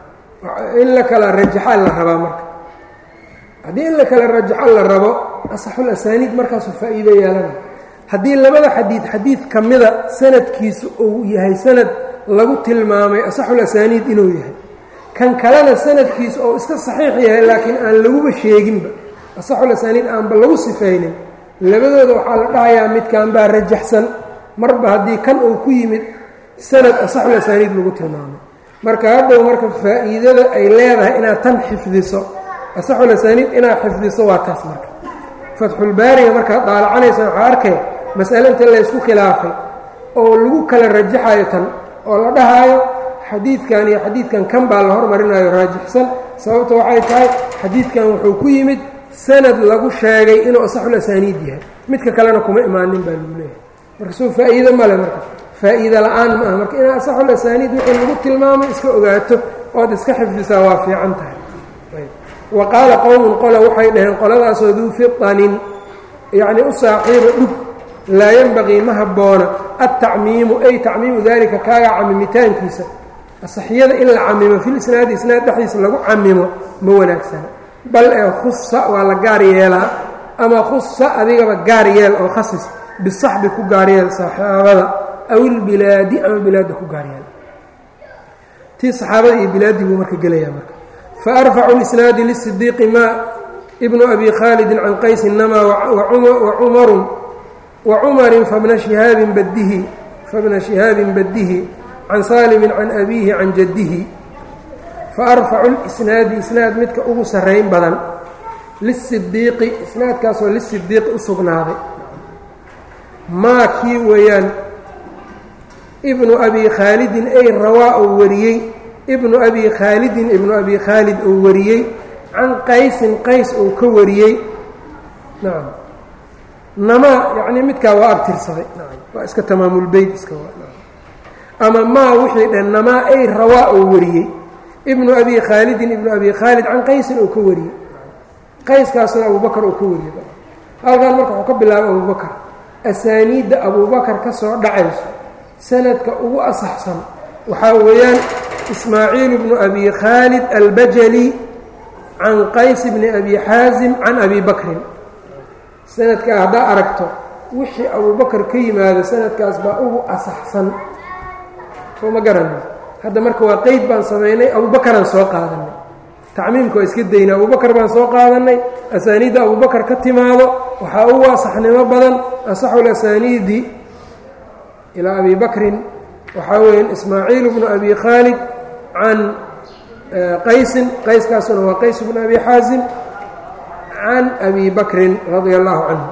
in la kala rajaxaa la rabaa marka haddii in la kala rajaxo la rabo asaxul asaaniid markaasuu faa'iido yeelana haddii labada xadiid xadiid ka mida sanadkiisu uu yahay sanad lagu tilmaamay asaxul asaaniid inuu yahay kan kalena sanadkiisu oo iska saxiix yahay laakiin aan laguba sheeginba asaxul asaaniid aanba lagu sifaynin labadooda waxaa la dhahayaa midkan baa rajaxsan marba haddii kan uu ku yimid sanad asaxul asaaniid lagu tilmaamay marka hadhow marka faa'iidada ay leedahay inaad tan xifdiso asaxul asaaniid inaad xifdiso waa taas marka fatxulbaariga markaad daalacanaysa waxaa arkay masale inta laysku khilaafay oo lagu kala rajaxayo tan oo la dhahaayo xadiidkan iyo xadiidkan kan baa la hormarinayo raajixsan sababta waxay tahay xadiidkan wuxuu ku yimid sanad lagu sheegay inuu asaxul asaaniid yahay midka kalena kuma imaanin baa lagu leeyahay marka soo faa'iido male marka faa'iida la-aan ma aha marka inaad asaxul asaaniid wixii lagu tilmaamay iska ogaato ood iska xifdisaa waa fiican tahay wa qaala qowmun qola waxay dhaheen qoladaasoo duu fianin yacni u saaxiiba dhug laa yenbagii ma habboona altacmiimu ay tacmiimu daalika kaaga camimitaankiisa asaxiyada in la camimo fil isnaadi isnaad dhexdiisa lagu camimo ma wanaagsana bal ee khusa waa la gaar yeelaa ama khusa adigaba gaar yeel oo khasis bisaxbi ku gaar yeel saxaabada aw ilbilaadi ama bilaadda ku gaar yeel tii saxaabada iyo bilaaddii buu marka gelayaa marka faarfacu lisnaadi lisidiiqi ma ibnu abi khaalidin can qaysi nama wacumarun wacumarin fabna shihaabin badihi fabna shihaabin badihi can saalimin can abiihi can jaddihi faarfacu lisnaadi isnaad midka ugu sarrayn badan lisidiiqi isnaadkaasoo lisidiiqi u sugnaaday maa kii weeyaan ibnu abi khaalidin ay rawaa uu wariyey ibnu abi khaalidin ibnu abi khaalid uu wariyey can qaysin qays uu ka wariyey nacam namaa yacnii midkaa waa abtirsaday nacam waa iska tamaamulbeyt iska waa ama maa wixii dhan namaa ay rawaa uu wariyey ibnu abi khaalidin ibnu abi khaalid can qaysin uu ka wariyey qayskaasna abubakar uu ka wariyey halkan marka wuxuu ka bilaabay abubakar asaaniidda abubakar ka soo dhacayso sanadka ugu asaxsan waxaa weeyaan ismaaciil bnu abi khaalid albajali can qays bni abi xaasim can abi bakrin sanadkaa haddaa aragto wixii abubakar ka yimaado sanadkaas baa ugu asaxsan soo ma garanay hadda marka waa qeyd baan samaynay abubakaraan soo qaadanay tacmiimka waa iska daynay abubakar baan soo qaadanay asaaniidda abubakar ka timaado waxaa ugu asaxnimo badan asaxul asaaniidi ilaa abi bakrin waxaa weeyaan ismaaciil bnu abi khaalid can qaysin qayskaasuna waa qays bnu abi xaasim can abi bakrin radia allahu canhu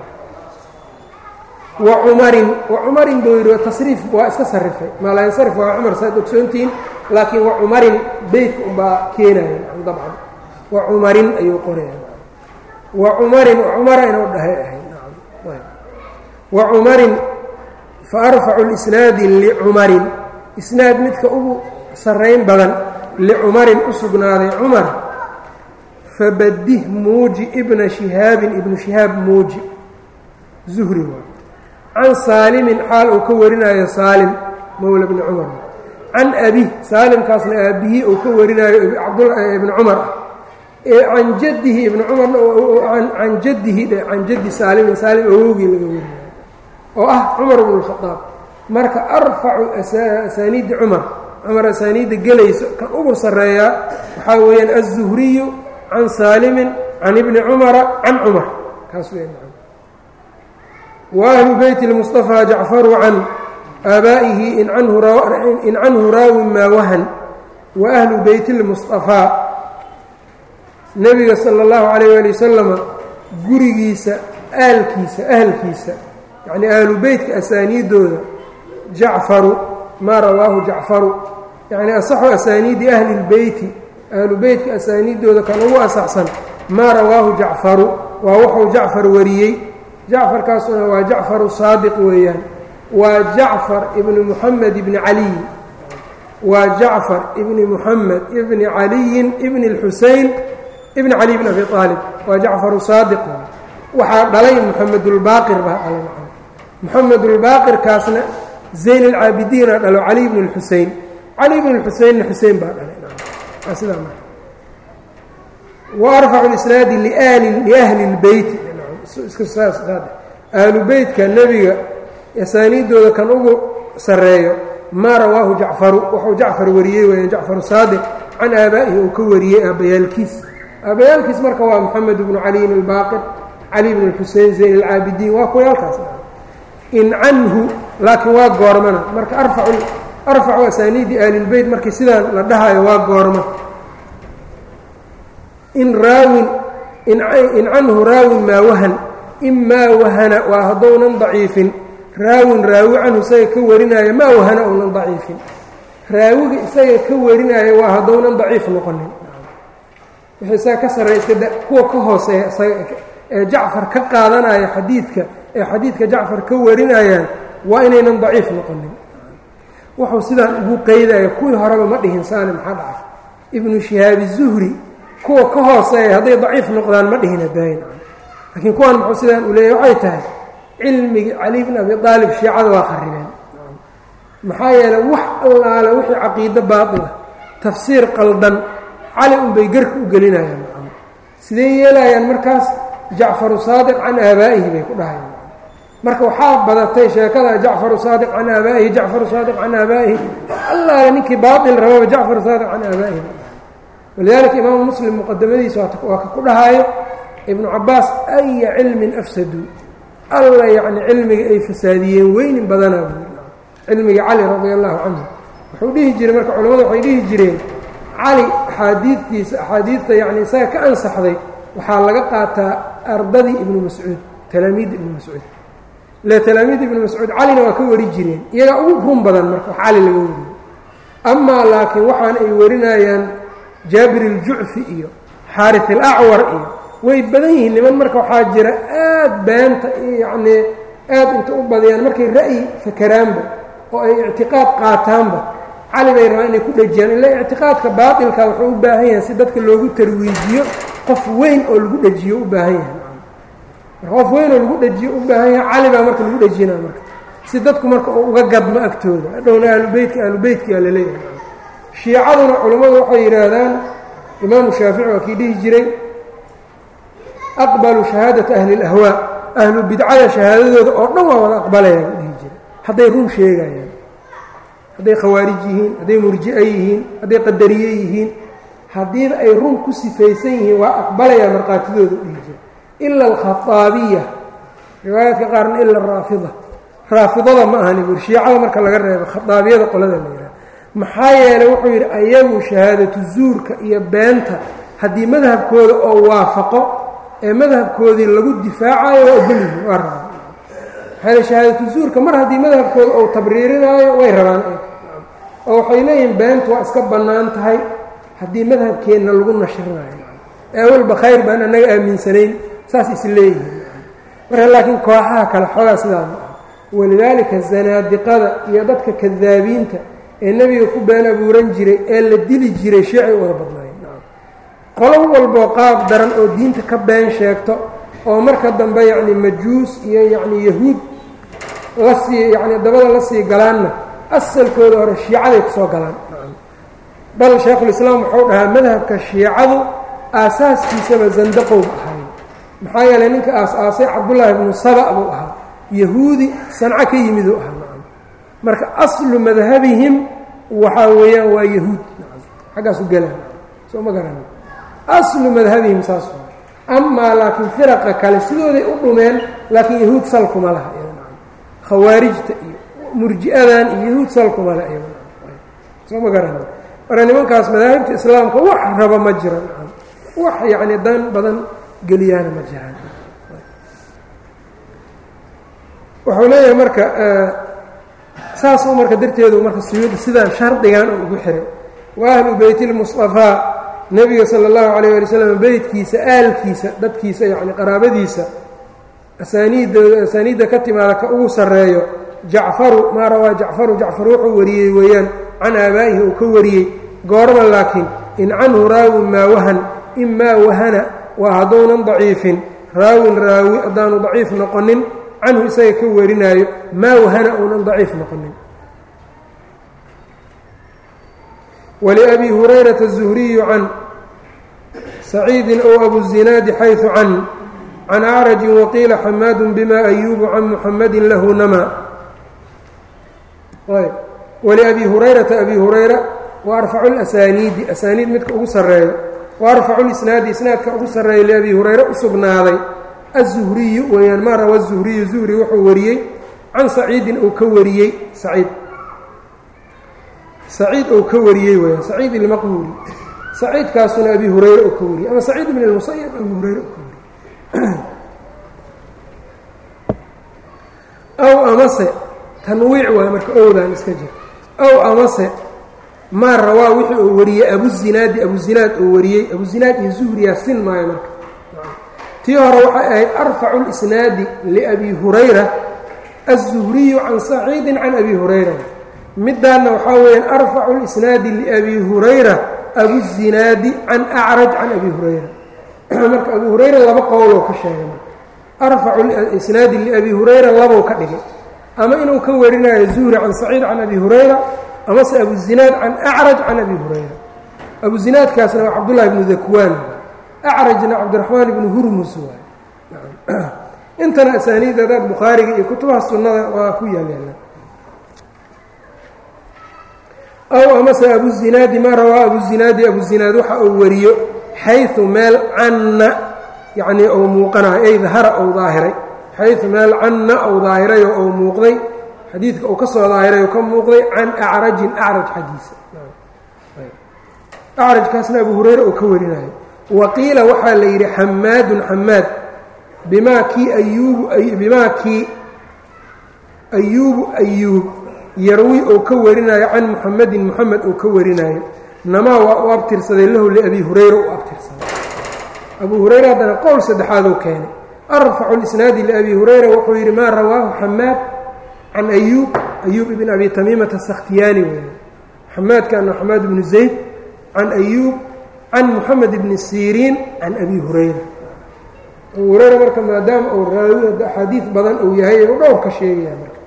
wa cumarin wa cumarin buu yidhi tasriif waa iska sarifay maalayansarif waa cumar saad ogsoontihiin laakiin wa cumarin beytka unbaa keenaya dabcan wa cumarin ayuu qoraya wa cumarin cumara inuu dhahay ahay wa cumarin fa arfacu lisnaadi licumarin isnaad midka ugu sarrayn badan licumarin u sugnaaday cumar fabadih muuji ibna shihaabin ibnu shihaab muuji zuhri waa can saalimin xaal uu ka warinayo saalim mowla bni cumar can abih saalimkaasna aabihii uu ka warinaayo ibni cumar ah ee can jadihi ibni cumarna can jadihi can jaddi saalimin saalim awowgii laga warinayo oo ah cumar bnu lkhadaab marka arfacu asaaniidi cumar cumar asaaniidda gelayso kan ugu sarreeyaa waxaa weeyaan aلzuhriyu can saalimin can ibni cumara can cumar kaas wey wa ahlu beyti اlmuصطafى jacfaru can aabaa'ihi in canhu raawin maa wahan wa ahlu beyti اlmuصطafaa nebiga salى اllahu عalayه ali wasalama gurigiisa aalkiisa ahlkiisa yacnii ahlu beytka asaaniidooda jacfaru maa rawaahu jacfaru yacni asaxu asaaniidi ahli اlbeyti ahlu beytka asaaniidooda kan ugu asaxsan maa rawaahu jacfaru waa wuxuu jacfar wariyey jacfarkaasuna waa jacfaru saadiq weeyaan waa jacfar ibni muxamed ibni caliyin waa jacfar ibni muxamed ibni caliyin ibni اlxusein ibni cali bn abi aalib waa jacfaru saadiq waxaa dhalay muxamedulbaaqir baa dhalay muxamedulbaaqirkaasna zayn alcaabidiina dhalo cali bn اlxusein cali bn اlxuseinna xusein baa dhalay waa sidaa marka wa arfacu isnaadi liahli اlbeyti ahlu beytka nebiga asaaniidooda kan ugu sarreeyo maa rawaahu jacfaru wuxuu jacfar wariyey weya jacfaru saadiq can aabaa'ihi uu ka wariyey aabbayaalkiis aabbayaalkiis marka waa moxamed bnu caliyin albaaqir cali bn اlxusein zayn alcaabidiin waa kuwayaalkaas in canhu laakiin waa goormana marka arfacu asaaniidi ahlilbeyt markii sidaan la dhahayo waa goorma in raawin in canhu raawin maa wahan imaa wahana waa haddounan daciifin raawin raawi canhu isaga ka warinaayo maa wahana ounan daciifin raawiga isaga ka warinaayo waa haddounan daciif noqonin wixii isaga ka sarreey iskada kuwa ka hooseeya isaga ee jacfar ka qaadanaya xadiidka ee xadiidka jacfar ka warinayaan waa inaynan daciif noqonin wuxuu sidaan ugu qeydaya kuwii horeba ma dhihin saani maxaa dhacay ibnu shihaabi zuhri kuwa ka hooseeya hadday daciif noqdaan ma dhihin hadaayin laakiin kuwan muxuu sidaan u leeyahy waxay tahay cilmigii cali bn abi aalib shiicada waa qarribeen maxaa yeeley wax allaale wixii caqiido baatila tafsiir qaldan cali unbay garka u gelinayaan sidee yeelayaan markaas jacfaru saadiq can aabaa'ihi bay ku dhahayaan marka waxaa badatay sheekada jacfaru saadiq can aabaa'ihi jacfaru saadiq can aabaa'ihi allaale ninkii baail rababa jacfaru saadiq can aabaa'ihi walidaalika imaamu muslim muqadamadiisa waa ka ku dhahaayo ibnu cabaas aya cilmin afsaduu alla yacni cilmiga ay fasaadiyeen weynin badanaa buu cilmiga cali radi allahu canhu wuxuu dhihi jiray marka culamadu waxay dhihi jireen cali axaadiidtiisa axaadiidta yacni isaga ka ansaxday waxaa laga qaataa ardadii ibnu mascuud talaamiidda ibnu mascuud ile talaamiidda ibnu mascuud calina waa ka wari jireen iyagaa ugu run badan marka wax cali laga wariyo amaa laakiin waxaan ay warinayaan jaabir iljucfi iyo xaaris alacwar iyo way badan yihiin niman marka waxaa jira aad beenta yacnii aad inta u badiyaan markay ra'yi fakeraanba oo ay ictiqaad qaataanba cali bay rabaan inay ku dhejiyaan ila ictiqaadka baatilka wuxuu u baahan yahay si dadka loogu tarwiijiyo qof weyn oo lagu dhejiyo u baahan yahay marka qof weyn oo lagu dhejiyo u baahan yahay cali baa marka lagu dhejinaa marka si dadku marka uu uga gadmo agtooda hadhowna ahlubeytka ahlubeytkaa la leeyahay shiicaduna culammadu waxay yidhaahdaan imaamu shaafici waa kii dhihi jiray aqbalu shahaadata ahli اlahwaa ahlu bidcada shahaadadooda oo dhan waa wada aqbalaya buu dhihi jiray hadday run sheegayaan hadday khawaarij yihiin hadday murji'e yihiin hadday qadariye yihiin haddiiba ay run ku sifaysan yihiin waa aqbalayaa markhaatidooda u dhihi jiray ila alkhaaabiya riwaayaadka qaarna ila araafida raafidada ma ahani bur shiicada marka laga reebo khadaabiyada qolada la yidhaha maxaa yeelay wuxuu yidhi ayagu shahaadatu zuurka iyo beenta haddii madhabkooda oo waafaqo ee madhabkoodii lagu difaacayo waa ogolyihin waa rabaan maxaa shahaadatu zuurka mar haddii madhabkooda ou tabriirinaayo way rabaan oo waxay leeyihiin beentu waa iska bannaan tahay haddii madhabkeenna lagu nashrinayo ee walba khayr baan annaga aaminsanayn saas is leeyihiin marka laakiin kooxaha kale xoogaa sidaa ma aha walidaalika zanaadiqada iyo dadka kadaabiinta ee nebiga ku been abuuran jiray ee la dili jiray shiicay u wada badnaayeen qolo walboo qaab daran oo diinta ka been sheegto oo marka dambe yacni majuus iyo yacni yahuud la sii yacni dabada la sii galaanna asalkooda hore shiicaday ku soo galaan bal shaekhulislaam wuxuu dhahaa madhabka shiicadu aasaaskiisaba zandaqowba ahay maxaa yeelay ninka aas-aasay cabdullaahi ibnu saba buu ahaa yahuudi sanco ka yimid uu ahaa nacam marka aslu madhabihim waxaa weeyaan waa yahuud nacam xaggaasu gela soo ma garan aslu madhabihim saas waa amaa laakiin firaqa kale sidooday u dhumeen laakiin yahuud salkuma laha nacam khawaarijta iyo murji'adan iyo yahuud salkuma laha iy soo ma garan marka nimankaas madaahibta islaamka wax raba ma jira nacam wax yacni dan badan geliyaana ma jiraan wuxuu leeyahay marka saasuu marka darteedu marka suyuudi sidaan shardigan uu ugu xiray wa ahlu beytilmusطafaa nebiga sala اllahu alayh ali slam beytkiisa aalkiisa dadkiisa yacni qaraabadiisa asaaniiddooda asaaniidda ka timaada ka ugu sarreeyo jacfaru maa rawaa jacfaru jacfar wuxuu wariyey weeyaan can aabaa'ihi uu ka wariyey goorma laakiin in canhu raawin maa wahan imaa wahana waa hadduunan daciifin raawin raawi haddaanu daciif noqonin canhu isaga ka warinaayo maa wahana uunan daciif noqonin waliabi hurayrata الzuhriyu can saciidin ow abuzinaadi xayثu can can acrajin waqiila xamaadu bima ayuubu can muxamadi lahu nama waliabi hurayrata abi hurayra wa arfacu اlasaniidi asaaniid midka ugu sarreeyo wa arfacu lisnaadi isnaadka ugu sarreeya liabi hurayre u sugnaaday aلzuhriyu weeyaan maa rawa الzuhriyu zuhri wuxuu wariyey can saciidin uu ka wariyey saciid saciid uu ka wariyey weyaan saciid ilmaqbuuri saciidkaasuna abi hurayre uu ka wariyey ama saciid bn اlmusayab abi hurayre uu ka wariyey aw amase tanwiic waay marka owdaan iska jir aw amase maa rawaa wixii uu wariyey abuzinaadi abuzinaad uu wariyey abuzinaad iyo zuhriyaa sin maayo marka tii hore waxay ahayd arfacu اlisnaadi liabi hurayra aلzuhriyu can saciidi can abi hurayra midaanna waxaa weeyaan arfacu اlisnaadi liabi hurayra abuzinaadi can acraj can abi hurayra marka abu hurayra laba qowloo ka sheegay marka arfacu isnaadi liabi hurayra labow ka dhigay ama inuu ka warinayo zuhri can saciid can abi hurayra amase abuzinaad can acraj can abi hurayra abuzinaadkaasna waa cabdullahi bnu dakwaan acrajna cabdiraxmaan ibnu hurmus waay intana asaaniid adaad bukhaariga iyo kutubaha sunnada waa ku yaalyaala aw amase abuzinaadi maa rawaa abuzinaadi abuzinaad waxa uu wariyo xayu meel canna yacnii ou muuqanayo ay dahara ou daahiray xayu meel canna ou daahirayoo ou muuqday xadiidka uu ka soo daahiray oo ka muuqday can acrajin acraj xaggiisa acrajkaasna abu hurayre uu ka warinayo wa qiila waxaa la yidhi xamaadun xamaad bimaa kii ayuubu bimaa kii ayuubu ayuub yarwi uu ka warinayo can muxamedin muxamed uu ka warinayo namaa waa u abtirsaday lahu liabi hurayra u abtirsaday abu hurayra haddana qowl saddexaaduu keenay arfacu lisnaadi liabi hurayra wuxuu yidhi maa rawaahu xamaad can ayuub ayuub ibn abi tamiimata sakhtiyaani weeye xamaadkaana xamaad ibnu zayd can ayuub can muxamed ibni siriin can abi hurayra abu hurayra marka maadaama uu raawi axaadiid badan uu yahay inuu dhowr ka sheegaya marka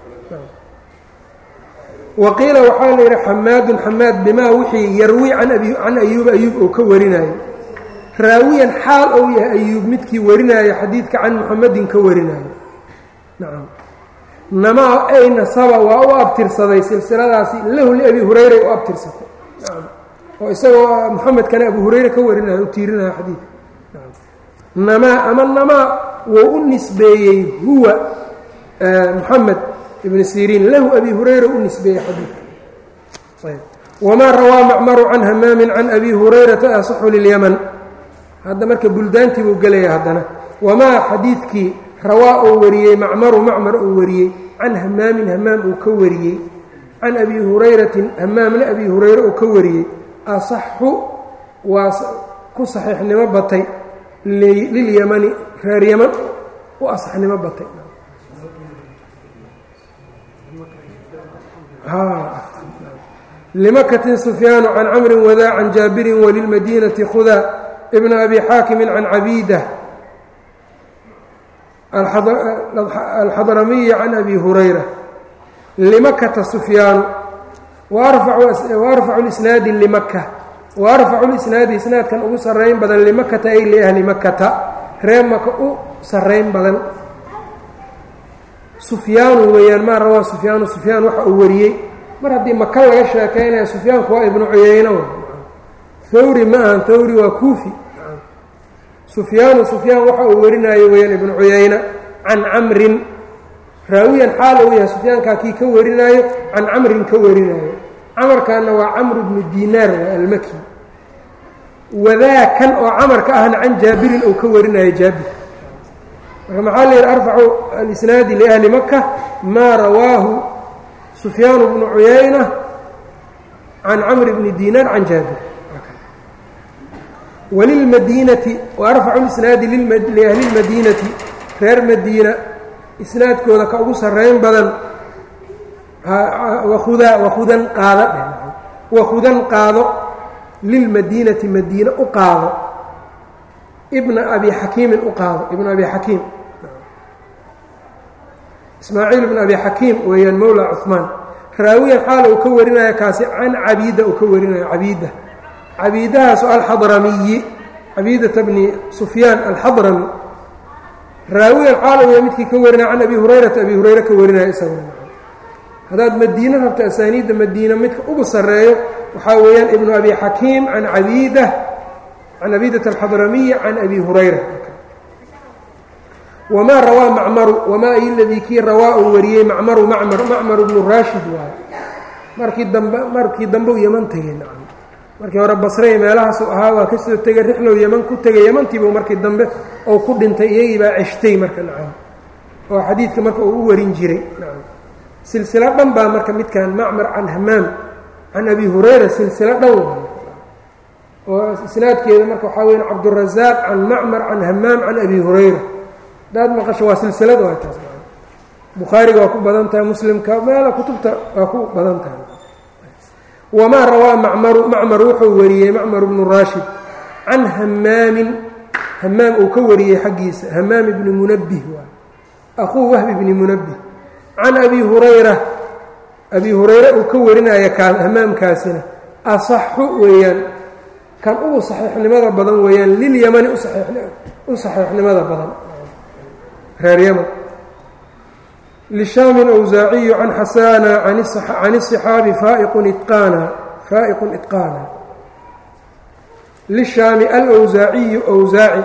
wa qiila waxaa la yidhi xamaadun xamaad bimaa wixii yarwi can can ayuuba ayuub uu ka warinayo raawiyan xaal ou yahay ayuub midkii warinaayo xadiidka can muxamedin ka warinayo nacam namaa ay nasaba waa u abtirsaday silsiladaasi lahu liabi hurayray u abtirsatay nacam oo isagoo muxamedkana abu hurayre ka warinayo u tiirinayo xadiidka namaa ama namaa wou u nisbeeyey huwa muxamed ibn siriin lahu abi hurayra u nisbeeyey xadiidka ayb wamaa rawaa macmaru can hamaamin can abi hurayrata asaxu lilyaman hadda marka buldaantii buu gelaya haddana wamaa xadiidkii rawaa uu wariyey macmaru macmar uu wariyey can hamaamin hamaam uu ka wariyey can abi hurayratin hamaamna abi hurayre uu ka wariyey asaxu waa ku saxiixnimo batay lilyamani reer yaman u asaxnimo batay لمkة سفyاaن عن cمر wdا عن jاaبر وللمdينة khudا بن أbي xاakم عن عبيدة الxضرمي عن أbي هريرة لمkةa سفyاaن وأرفع الإسناaد لمkة وأرفع الإسناaد isناadkan ugu sarayn badan لمkةa ay لأhli مkةa ree maka u sarayn badan سفyاan weeyaan ma rawaa سفyاan سفyاan waxa uu wariyey mar haddii maka laga sheekaynaya sufyaanku waa ibnu cuyeyne thawri ma ahan thawri waa kuufi sufyaanu sufyaan waxa uu warinayo weyaan ibnu cuyeyne can camrin raawiyan xaal uu yahay sufyaankaa kii ka warinaayo can camrin ka warinaayo camarkaana waa camru bnu dinaar waa almaki wadaakan oo camarka ahna can jaabirin uu ka warinayo jaabir marka maxaa la yidhi arfacu alisnaadi liahli maka maa rawaahu سفyاaن بن عuyaynة عن cمر بن dيnاr عن jاaبر وللmdينةi وأرفع الإسناaد لأhلi الmadينةi reer madiina isnaadkooda ka ugu sarayn badan wkudan qaado wakudan qaado lilmadينةi madiine u qaado بna أbi xakiimin u qaado ibn abi xakiim ismaaciil bn abi xakiim weeyaan mowla cuثmaan raawiyan xaal uu ka warinaya kaasi can cabiida uu ka warinayo cabiida cabiidahaasu alxadramiyi cabiidata bni sufyaan alxadrami raawiyan xaal uu yahay midkii ka warinaya can abi hurayrata abi hurayre ka warinaya isaguna haddaad madiine rabto asaaniidda madiina midka ugu sarreeyo waxaa weeyaan ibnu abi xakiim can cabiida can cabiidata alxadramiyi can abi hurayra wmaa rawaa macmaru wamaa ay ladii kii rawaa uu wariyey macmaru macmar macmar bnu raashid waayo markii dambe markii dambe u yeman tegey nacam markii hore basrey meelahaasu ahaa waa kasoo tegay rixlow yeman ku tegay yemantiibuu markii dambe ou ku dhintay iyagii baa ceshtay marka nacam oo xadiidka marka uu u warin jiray nacam silsilo dhan baa marka midkan macmar can hamaam can abi hurayra silsilo dhan waayo oo isnaadkeeda marka waxaa weya cabdurazaaq can macmar can hamaam can abi hurayra hadaad maqasho waa silsilad waa taas bukhaariga waa ku badan tahay muslimka meela kutubta waa ku badan tahay wamaa rawaa macmaru macmar wuxuu wariyey macmar bnu raashid can hamaamin hamaam uu ka wariyey xaggiisa hamaam ibni munabbih waay aquu wahbi bni munabbih can abi hurayra abi hurayre uu ka warinaya kaa hamaamkaasina asaxu weeyaan kan ugu saxiixnimada badan weeyaan lilyamani u saxiixnimada badan reer ymn لشhاm أwزaaciyu can xasana can الصxaabi faa'iqu iطqاana للشhaami alأwزaaciyu أwزaaci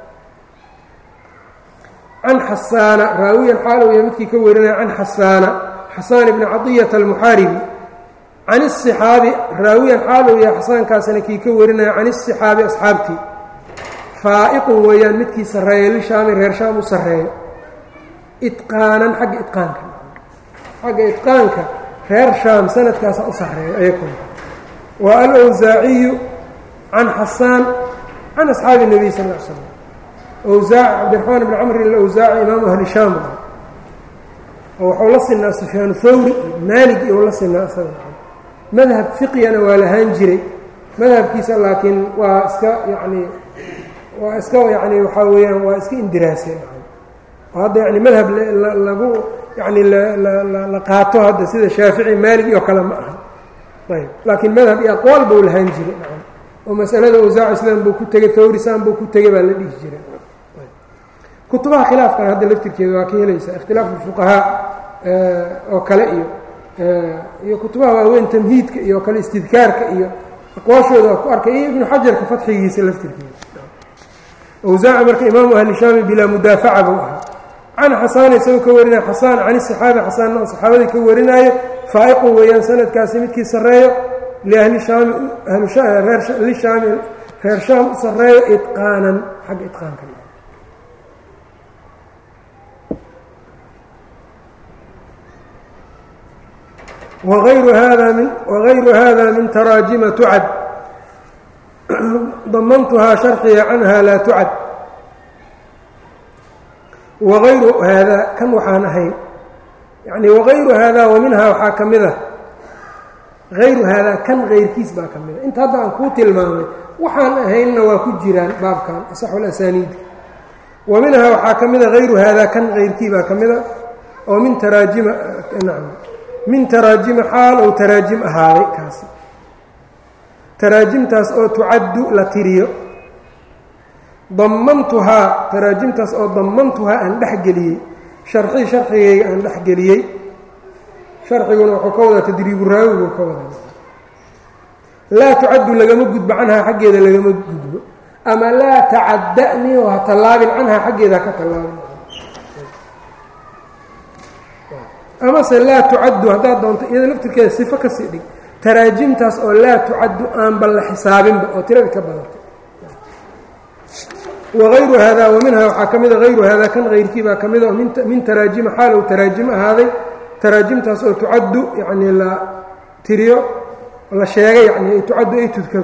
can xasaana raawiyan xaal uu ya midkii ka warinaya can xasaana xasaan bni caطiyaة الmuxaaribi can الصxaabi raawiyan xaal uu ya xasaankaasina kii ka warinaya can الصxaabi asxaabtii faa'iqun weeyaan midkii sarreeya lishaami reer shaam u sarreeyo itqaanan xagga itqaanka xagga itqaanka reer shaam sanadkaasa u sarreeyo ayakuna wa alwsaaciyu can xasaan can asxaabi الnabiy sal l slam wsaaci cabdiraxmaan bn camr alawsaaci imaamu ahli shaam oo waxuu la sinaa sufyaan thawri iyo maalig iyo la sinaa isaga madhab fiqigana waa lahaan jiray madhabkiisa laakiin waa iska yani waa iska yani waxaa weeyaan waa iska indiraaseen oo hadda yani madhab lagu yani la qaato hadda sida shaafici maalig iyo kale ma aha ayb laakiin madhab iyo aqwaal buu lahaan jiray oo masalada awsaaci sidan buu ku tegey thawri san buu ku tegey baa la dhihi jiray kutubaha khilaafkan hadda laftirkeeda waa ka helaysaa ikhtilaafu fuqahaa oo kale iyo iyo kutubaha waaweyn tamhiidka iyo kale istidkaarka iyo aqwaashooda waa ku arkay iyo ibnu xajarka fatxigiisa laftirkeeda awsaaci marka imaamu ahli shaami bilaa mudaafaca buu ahaa can xasaan isagoo ka warinaya xasaan can iصaxaabi xasaanna oo saxaabadii ka warinaayo faa'iqun weeyaan sanadkaasi midkii sarreeyo liahli shaami lishaami reer shaam u sarreeyo iqaanan xagga iqaanka wغayru hada min wغayru hada min taraajima tucad damantuhaa sharxiga canha laa tucad wagayru haadaa kan waxaan ahayn yacni wagayru haadaa wa minhaa waxaa ka mid a hayru haadaa kan kayrkiis baa ka mid a inta hadda aan kuu tilmaamay waxaan ahaynna waa ku jiraan baabkan asaxulasaniidi wa minhaa waxaa ka mid a hayru haadaa kan kayrkii baa ka mid a oo min taraajima nacam min taraajima xaal ou taraajim ahaaday kaasi taraajimtaas oo tucaddu la tiriyo damantuhaa taraajimtaas oo damantuhaa aan dhexgeliyey sharxii sharxigayga aan dhexgeliyey sharxiguna wuxuu ka wadaa tadriibu raawigu ka wadaa laa tucaddu lagama gudbo canhaa xaggeeda lagama gudbo ama laa tacada'ni oo ha tallaabin canhaa xaggeeda ha ka tallaabin amase laa tucaddu haddaad doonto iyada laftirkeeda sifo kasii dhig taraajimtaas oo laa tucaddu aanba la xisaabinba oo tiradii ka badantay wagayru haadaa wa minhaa waxaa ka mida hayru haadaa kan hayrkii baa ka mida oo min taraajima xaalow taraajim ahaaday taraajimtaas oo tucaddu yacnii la tiriyo la sheegay yani tucaddu ay tudkaru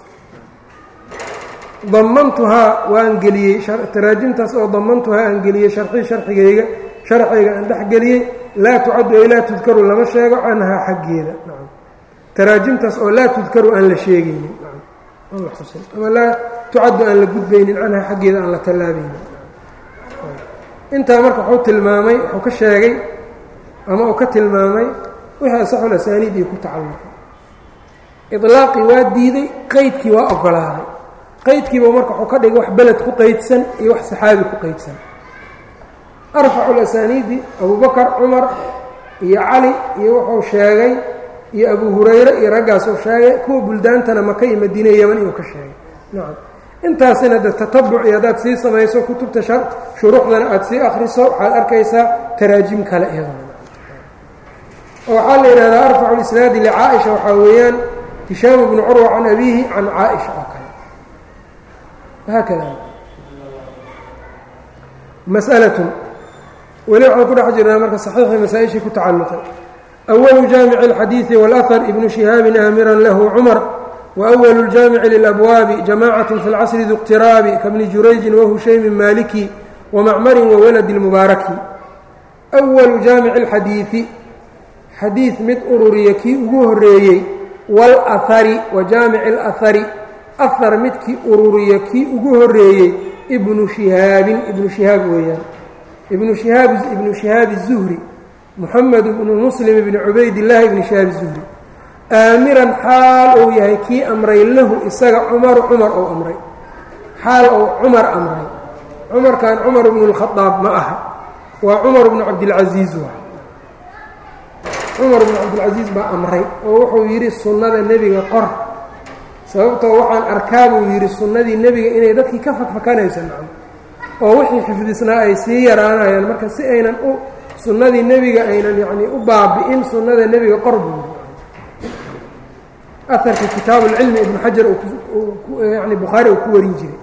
damantuhaa waan geliyey taraajimtaas oo damantuhaa aan geliyey sharxii sharxigayga sharxayga aan dhexgeliyey laa tucaddu ay laa tudkaru lama sheego canhaa xaggeeda nacam taraajimtaas oo laa tudkaru aan la sheegaynin aan la xusin ama laa tucaddu aan la gudbaynin canhaa xaggeeda aan la tallaabaynin intaa marka wuxuu tilmaamay wuxuu ka sheegay ama uu ka tilmaamay wixii asaxul asaaniid iyo ku tacalluqay ilaaqii waa diiday qeydkii waa ogolaaday qeydkiiba marka wuxuu ka dhigay wax beled ku qeydsan iyo wax saxaabi ku qeydsan arfacu lasaniidi abubakar cumar iyo cali iyo wuxuu sheegay iyo abu hurayre iyo raggaasuu sheegay kuwa buldaantana maka iyo madiine yeman iyuu ka sheegay nacam intaasina de tatabuc iyo haddaad sii samayso kutubta shuruuxdana aada sii akriso waxaad arkaysaa taraajim kale iyadana oo waxaa la yidhahdaa arfacu lisnaadi licaaisha waxaa weeyaan hishaam bnu curwa can abiihi can caaisha oo kale haakada mas'alatun weli waxaan ku dhex jirnaa marka saxiixii masaa-ishii ku tacalluqay awalu jaamici اlxadiidi wاlahar ibnu shihaabin aamiran lahu cumar waأwalu اljaamici lilabwaabi jamacaة fi اlcasri du اqtiraabi kabni jurayjin wahushaymin maliki wamacmarin wawaladi اlmubaaraki أwalu jaamici اlxadiidi xadiid mid ururiya kii ugu horeeyey wاlahari wa jaamici اlahari ahar midkii ururiya kii ugu horeeyey ibnu shihaabin ibnu shihaab weeyaan ibnu shihaab ibnu shihaab الzuhri moxamed ibnu muslim ibni cubaydillaahi ibni shihaab الzuhri aamiran xaal uu yahay kii amray lahu isaga cumaru cumar ou amray xaal ou cumar amray cumarkan cumar bnu اlkhadaab ma aha waa cumar bnu cabdilcasiiz wa cumar bnu cabdilcasiis baa amray oo wuxuu yidhi sunnada nebiga qor sababtoo waxaan arkaa buu yidhi sunnadii nebiga inay dadkii ka fakfakanaysa nacam oo wixii xifdisnaa ay sii yaraanayaan marka si aynan u sunnadii nebiga aynan yacnii u baabi'in sunnada nebiga qor buu yidhi aharka kitaabu lcilmi ibnu xajar yani bukhaari uu ku warin jiray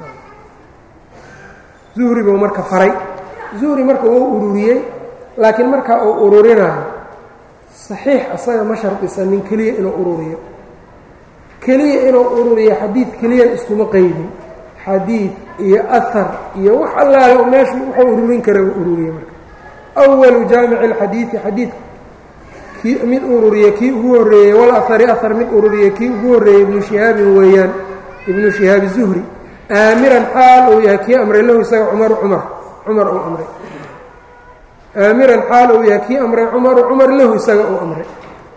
zuhri buu marka faray zuhri marka wuu ururiyey laakiin markaa uu ururinayo saxiix asaga ma shardisanin keliya inuu ururiyo keliya inuu ururiyo xadiid keliyan iskuma qeydin xadiid iyo ahar iyo wax allaale meeshu wuxuu ururin kara uu ururiye marka awalu jaamici اlxadiidi xadiid kii mid ururiye kii ugu horreeyey wal ahari ahar mid ururiye kii ugu horreeyey ibnu shihaabin weeyaan ibnu shihaabi zuhri aamiran xaal uu yahay kii amray lahu isaga cumaru cumar cumar uu amray aamiran xaal uu yahay kii amray cumaru cumar lahu isaga uu amray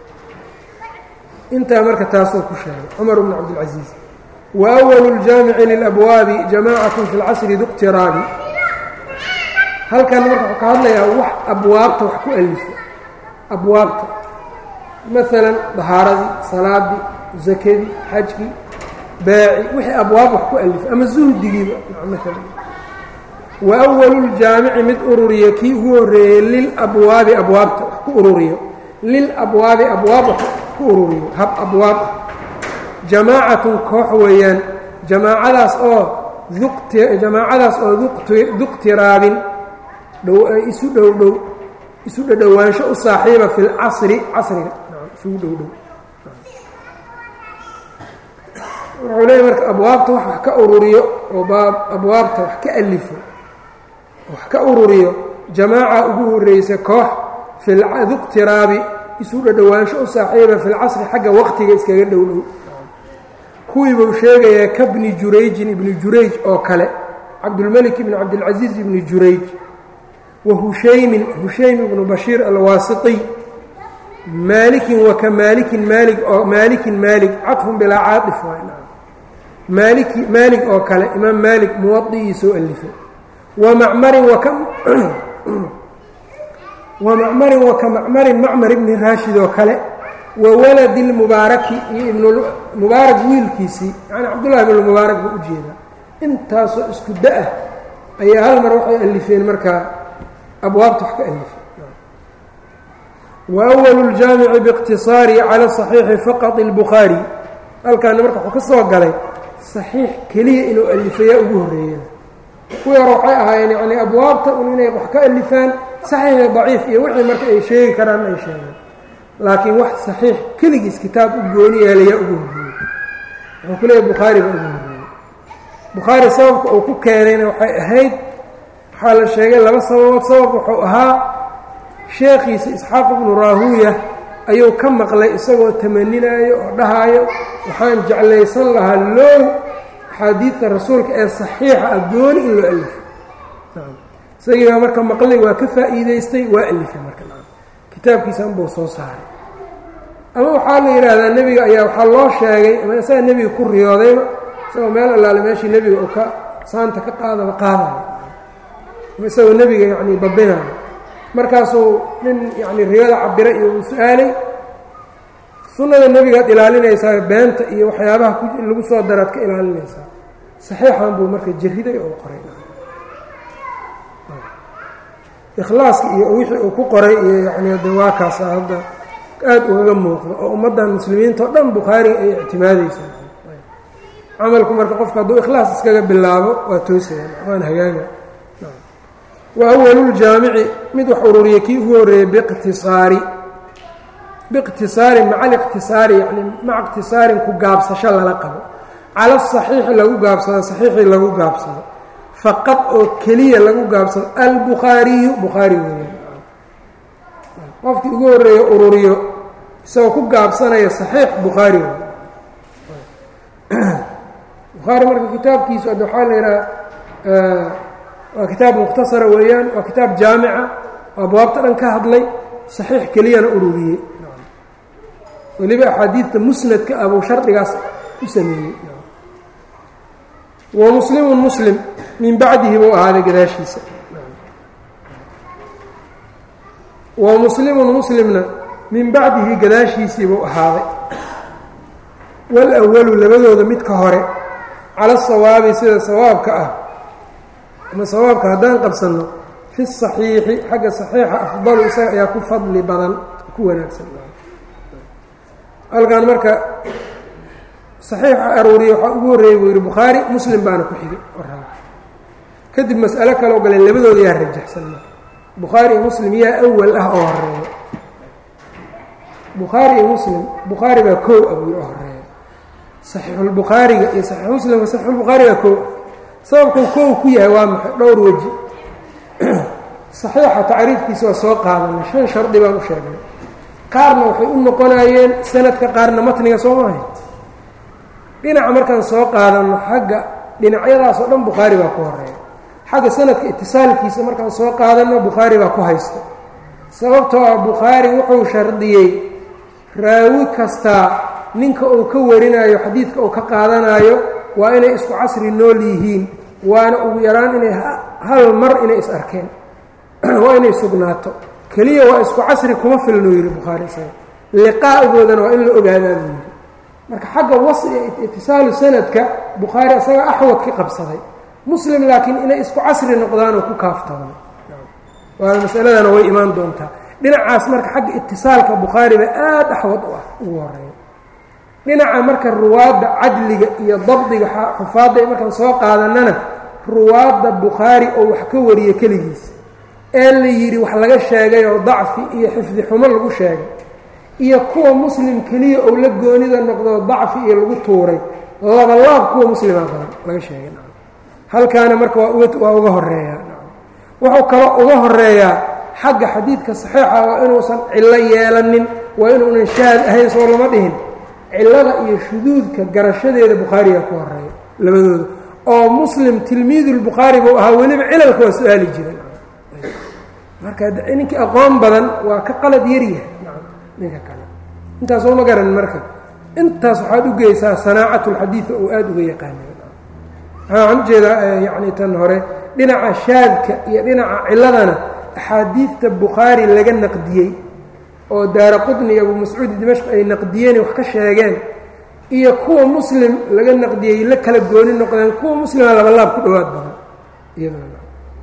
intaa marka taasuu ku sheegay cumar bnu cabdilcasiis wa awalu ljaamici lilabwaabi jamaacatu fi lcasri duqtiraabi halkan marka wuxuu ka hadlayaa wax abwaabta wax ku alifo abwaabta maalan dahaaradii salaadii zakadii xajkii baaci wixii abwaab wax ku alifo ama zuhdigiiba maalan wa awalu ljaamici mid ururiya kii ugu horreeyey lilabwaabi abwaabta wax ku ururiyo lilabwaabi abwaab wax ku ururiyo hab abwaab ah jamaacatun koox weeyaan jamaacadaas oo jamaacadaas oo duqtiraabin isu dhow dhow isu dhadhowaansho u saaxiiba fi lcasri casriga isugu dhow dhow wuxuu leeyahy marka abwaabta wax wax ka ururiyo oo baab abwaabta wax ka alifo wax ka ururiyo jamaaca ugu horreysa koox filduqtiraabi isu dhadhowaansho u saaxiiba filcasri xagga waqtiga iskaga dhowdhow kuwii buu sheegayaa kabni jurayjin ibni jurayj oo kale cabdulmelik ibni cabdilcasiis ibni jurayj wa hushaymin hushaym ibnu bashiir alwaasitiy maalikin wa ka maalikin maalig oo maalikin maalig cadfun bilaa caaif maaliki maalig oo kale imaam maalik muwadi'ii soo alifay wa macmarin waka wa macmarin wa ka macmarin macmar ibni raashid oo kale wa waladi lmubaaraki iyo ibnmubaarak wiilkiisii yani cabdullahi ibn mubaarak buu ujeedaa intaasoo isku da-ah ayaa hal mar waxay alifeen markaa abwaabta wax ka alifay wa awalu ljaamici biiqtisaari cala saxiixi faqad اlbukhaari halkaana marka wuxuu ka soo galay saxiix keliya inuu alifayaa ugu horreeyeen kuwii hore waxay ahaayeen yani abwaabta un inay wax ka alifaan saxiixi daciif iyo wixii marka ay sheegi karaan ay sheegaan laakiin wax saxiix keligiis kitaab u gooni yeelayaa ugu horreeyey wuxuu ku leeyahy bukhaari baa ugu horreeyey bukhaari sababka uu ku keenayna waxay ahayd waxaa la sheegay laba sababood sabab wuxuu ahaa sheekhiisa isxaaq ibnu raahuuya ayuu ka maqlay isagoo tamaninaayo oo dhahaayo waxaan jeclaysan lahaa low axaadiidta rasuulka ee saxiixa ah gooni in loo alifo isagii baa marka maqlay waa ka faa'iidaystay waa alifay marka kitaabkiisan buu soo saaray ama waxaa la yidhaahdaa nebiga ayaa waxaa loo sheegay ama isaga nebiga ku riyoodayba isagoo meel allaale meeshii nebiga uu ka saanta ka qaadaba qaadayo ama isagoo nebiga yacni babinayo markaasuu nin yacni riyada cabira iyo uu su-aalay sunnada nebigaad ilaalinaysaa beenta iyo waxyaabaha lagu soo daraad ka ilaalinaysaa saxiixan buu marka jariday oo qoray ikhlaaska iyo wixii uu ku qoray iyo yacni de waa kaasa hadda aad ugaga muuqdo oo ummaddan muslimiinta o dhan bukhaari ay ictimaadeysaa camalku marka qofka hadduu ikhlaas iskaga bilaabo waa toosaya waan hagaaga wa awaluljaamici mid wax ururiya kii ugu horreeyey biiqtisaari biiqtisaari maca aliqtisaari yani maca iqtisaarin ku gaabsasho lala qabo cala asaxiixi lagu gaabsado saxiixii lagu gaabsado faqad oo keliya lagu gaabsado albukhaariyu bukhaari weeyaan qofkii ugu horreeya ururiyo isagoo ku gaabsanaya saxiix bukhaari wey bukhaari marka kitaabkiisu ad waxaa la yidhaha waa kitaab mukhtasara weeyaan waa kitaab jaamica oo abwaabta dhan ka hadlay saxiix keliyana ururiyey weliba axaadiidta musnadka ah buu shardigaas u sameeyey wa muslimun muslim min bacdihi buu ahaaday gadaashiisa wa muslimun muslimna min bacdihi gadaashiisii buu ahaaday walawalu labadooda midka hore cala sawaabi sida sawaabka ah ama sawaabka haddaan qabsanno fi saxiixi xagga saxiixa afdalu isaga ayaa ku fadli badan ku wanaagsan halkan marka saxiixa aruuriya waxaa ugu horreeyey buu yidhi bukhaari muslim baana ku xigay oraa kadib mas'alo kaloo galeen labadooda yaa rajaxsan marka bukhaari iyo muslim yaa awal ah oo horeeya bukhaari iyo muslim bukhaari baa koow ah buu yidhi oo horeeya saxiixulbukhaariga iyo saxiix muslimka saxiixulbukhaariga koow sababkuu koow ku yahay waa maxay dhowr weji saxiixa tacriifkiisa waa soo qaadanay shan shardi baan u sheegnay qaarna waxay u noqonayeen sanadka qaarna matniga soo maahay dhinaca markaan soo qaadanno xagga dhinacyadaas oo dhan bukhaari baa ku horeeya xagga sanadka itisaalkiisa markaan soo qaadanno bukhaari baa ku haysta sababtoo ah bukhaari wuxuu shardiyey raawi kastaa ninka uu ka warinayo xadiidka uu ka qaadanayo waa inay isku casri nool yihiin waana ugu yaraan inay hal mar inay is arkeen waa inay sugnaato keliya waa isku casri kuma filnuu yidhi bukhaari isaga liqaa'igoodana waa in la ogaadaa buu yidhi marka xagga wasl itisaalu sanadka bukhaari isaga axwad ka qabsaday muslim laakiin inay isku casri noqdaanoo ku kaaftoona waana masaladana way imaan doontaa dhinacaas marka xagga itisaalka bukhaari baa aada axwad u ah ugu horeeya dhinaca marka ruwaadda cadliga iyo dabdiga xufaadda markaan soo qaadanana ruwaadda bukhaari oo wax ka wariya keligiis ee la yidhi wax laga sheegay oo dacfi iyo xifdi xumo lagu sheegay iyo kuwa muslim keliya ou la goonida noqdo dacfi iyo lagu tuuray labalaab kuwa muslima badan laga sheegay halkaana marka waa uga horeeyaa wuxuu kaloo uga horeeyaa xagga xadiidka saxiixa waa inuusan cillo yeelanin waa inuunan shaad ahayn soo lama dhihin cillada iyo shuduudka garashadeeda bukhaariga ku horeeya labadooda oo muslim tilmiidulbukhaari buu ahaa weliba cilalka waa su-aali jiran marka ninkii aqoon badan waa ka qalad yaryahay ninka kale intaas oo ma garan marka intaas waxaad u geysaa sanaacat lxadiida oo aada uga yaqaana waxaan ujeedaa yani tan hore dhinaca shaadka iyo dhinaca ciladana axaadiidta bukhaari laga naqdiyey oo daara qutni iyo abu mascuudi dimashq ay naqdiyeen wax ka sheegeen iyo kuwa muslim laga naqdiyey la kala gooni noqdeen kuwa muslima labalaab ku dhowaad badan iyadana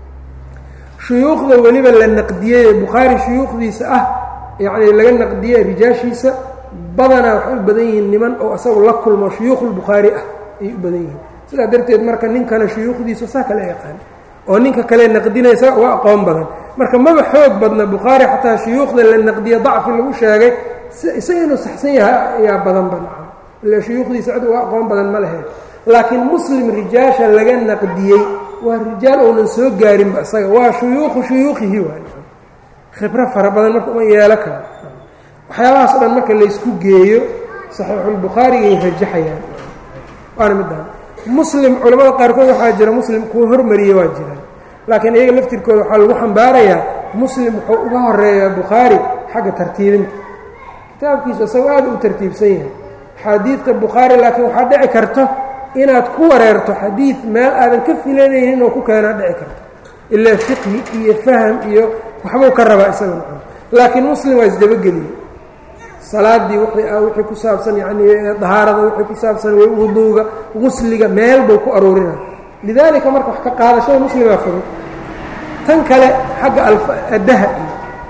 shuyuukhda weliba la naqdiyey ee bukhaari shuyuukhdiisa ah yacni laga naqdiyey rijaashiisa badanaa waxay u badan yihiin niman oo isagu la kulmo shuyuukhulbukhaari ah ayay u badan yihiin sidaa darteed marka ninkana shuyuukhdiisa saa kala yaqaan oo ninka kale naqdinaysa uga aqoon badan marka maba xoog badna bukhaari xataa shuyuukhda la naqdiye dacfi lagu sheegay isaga inuu saxsan yahay ayaa badanba nacam ila shuyuukhdiisa cid uga aqoon badan ma lahayn laakiin muslim rijaasha laga naqdiyey waa rijaal ounan soo gaarinba isaga waa shuyuukhu shuyuukhihi waa khibro fara badan marka uma yeelo karo waxyaabahaas o dhan marka laysku geeyo saxiixulbukhaarigay rajaxayaan waana midaan muslim culamada qaarkood waxaa jira muslim kuwa hormariye waa jiraan laakiin iyaga laftirkooda waxaa lagu xambaarayaa muslim wuxuu uga horeeyaa bukhaari xagga tartiibinta kitaabkiisu isagoo aada u tartiibsan yahay xaadiidta bukhaari laakiin waxaa dhici karto inaad ku wareerto xadiid meel aadan ka filanaynin inuu ku keenaa dhici karto ilaa fiqhi iyo faham iyo waxbuu ka rabaa isaga macana laakiin muslim waa isdabageliyey salaadii wixii ku saabsan yani dahaarada wixii ku saabsan wuduuga gusliga meel buu ku aruurina lidaalika marka wax ka qaadashada muslimaa fudud tan kale xagga addaha iyo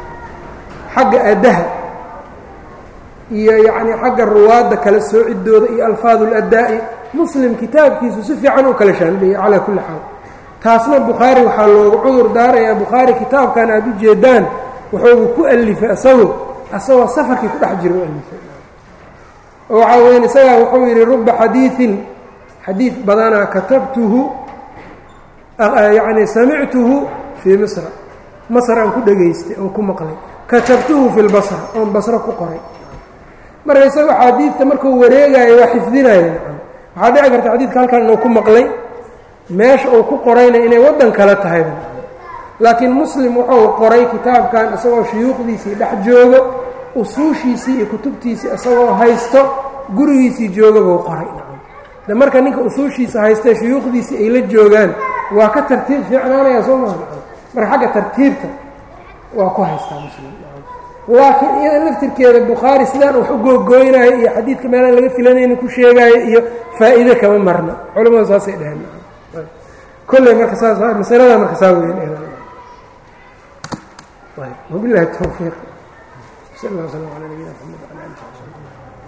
xagga addaha iyo yacni xagga ruwaadda kala soocidooda iyo alfaadu ladaa'i muslim kitaabkiisu si fiican u kala shaandhiyey calaa kulli xaal taasna bukhaari waxaa loogu cudur daarayaa bukhaari kitaabkan aada u jeedaan wuxuugu ku alifay isagu asagoo safarkii ku dhex jira u alifay oo waxaa weyn isagaa wuxuu yidhi ruba xadiiin xadiid badanaa katabtuhu yacni samictuhu fii misra masr aan ku dhegaystay oon ku maqlay katabtuhu fi lbasra oon basro ku qoray marka isago xaadiidta markuu wareegaayo waa xifdinaya waxaa dhici karta xadiidka halkan inuu ku maqlay meesha uu ku qorayna inay waddan kale tahayba laakiin muslim wuxuu qoray kitaabkan isagoo shuyuukhdiisii dhex joogo usuushiisii iyo kutubtiisii isagoo haysto gurigiisii jooga buu qoray de marka ninka usuushiisa haystee shuyuukhdiisii ay la joogaan waa ka tartiib fiicnaanaya soo maa marka xagga tartiibta waa ku haystaa muslim laakiin iyada laftirkeeda bukhaari sidaan wax u googooynayo iyo xadiidka meelaan laga filanayni ku sheegaayo iyo faa'iide kama marna culamadu saasay dheheen kolley marka saas masalada marka saa weyn wabilahi towfiiq sal اllah slm alى nabiyina mxamed wala ali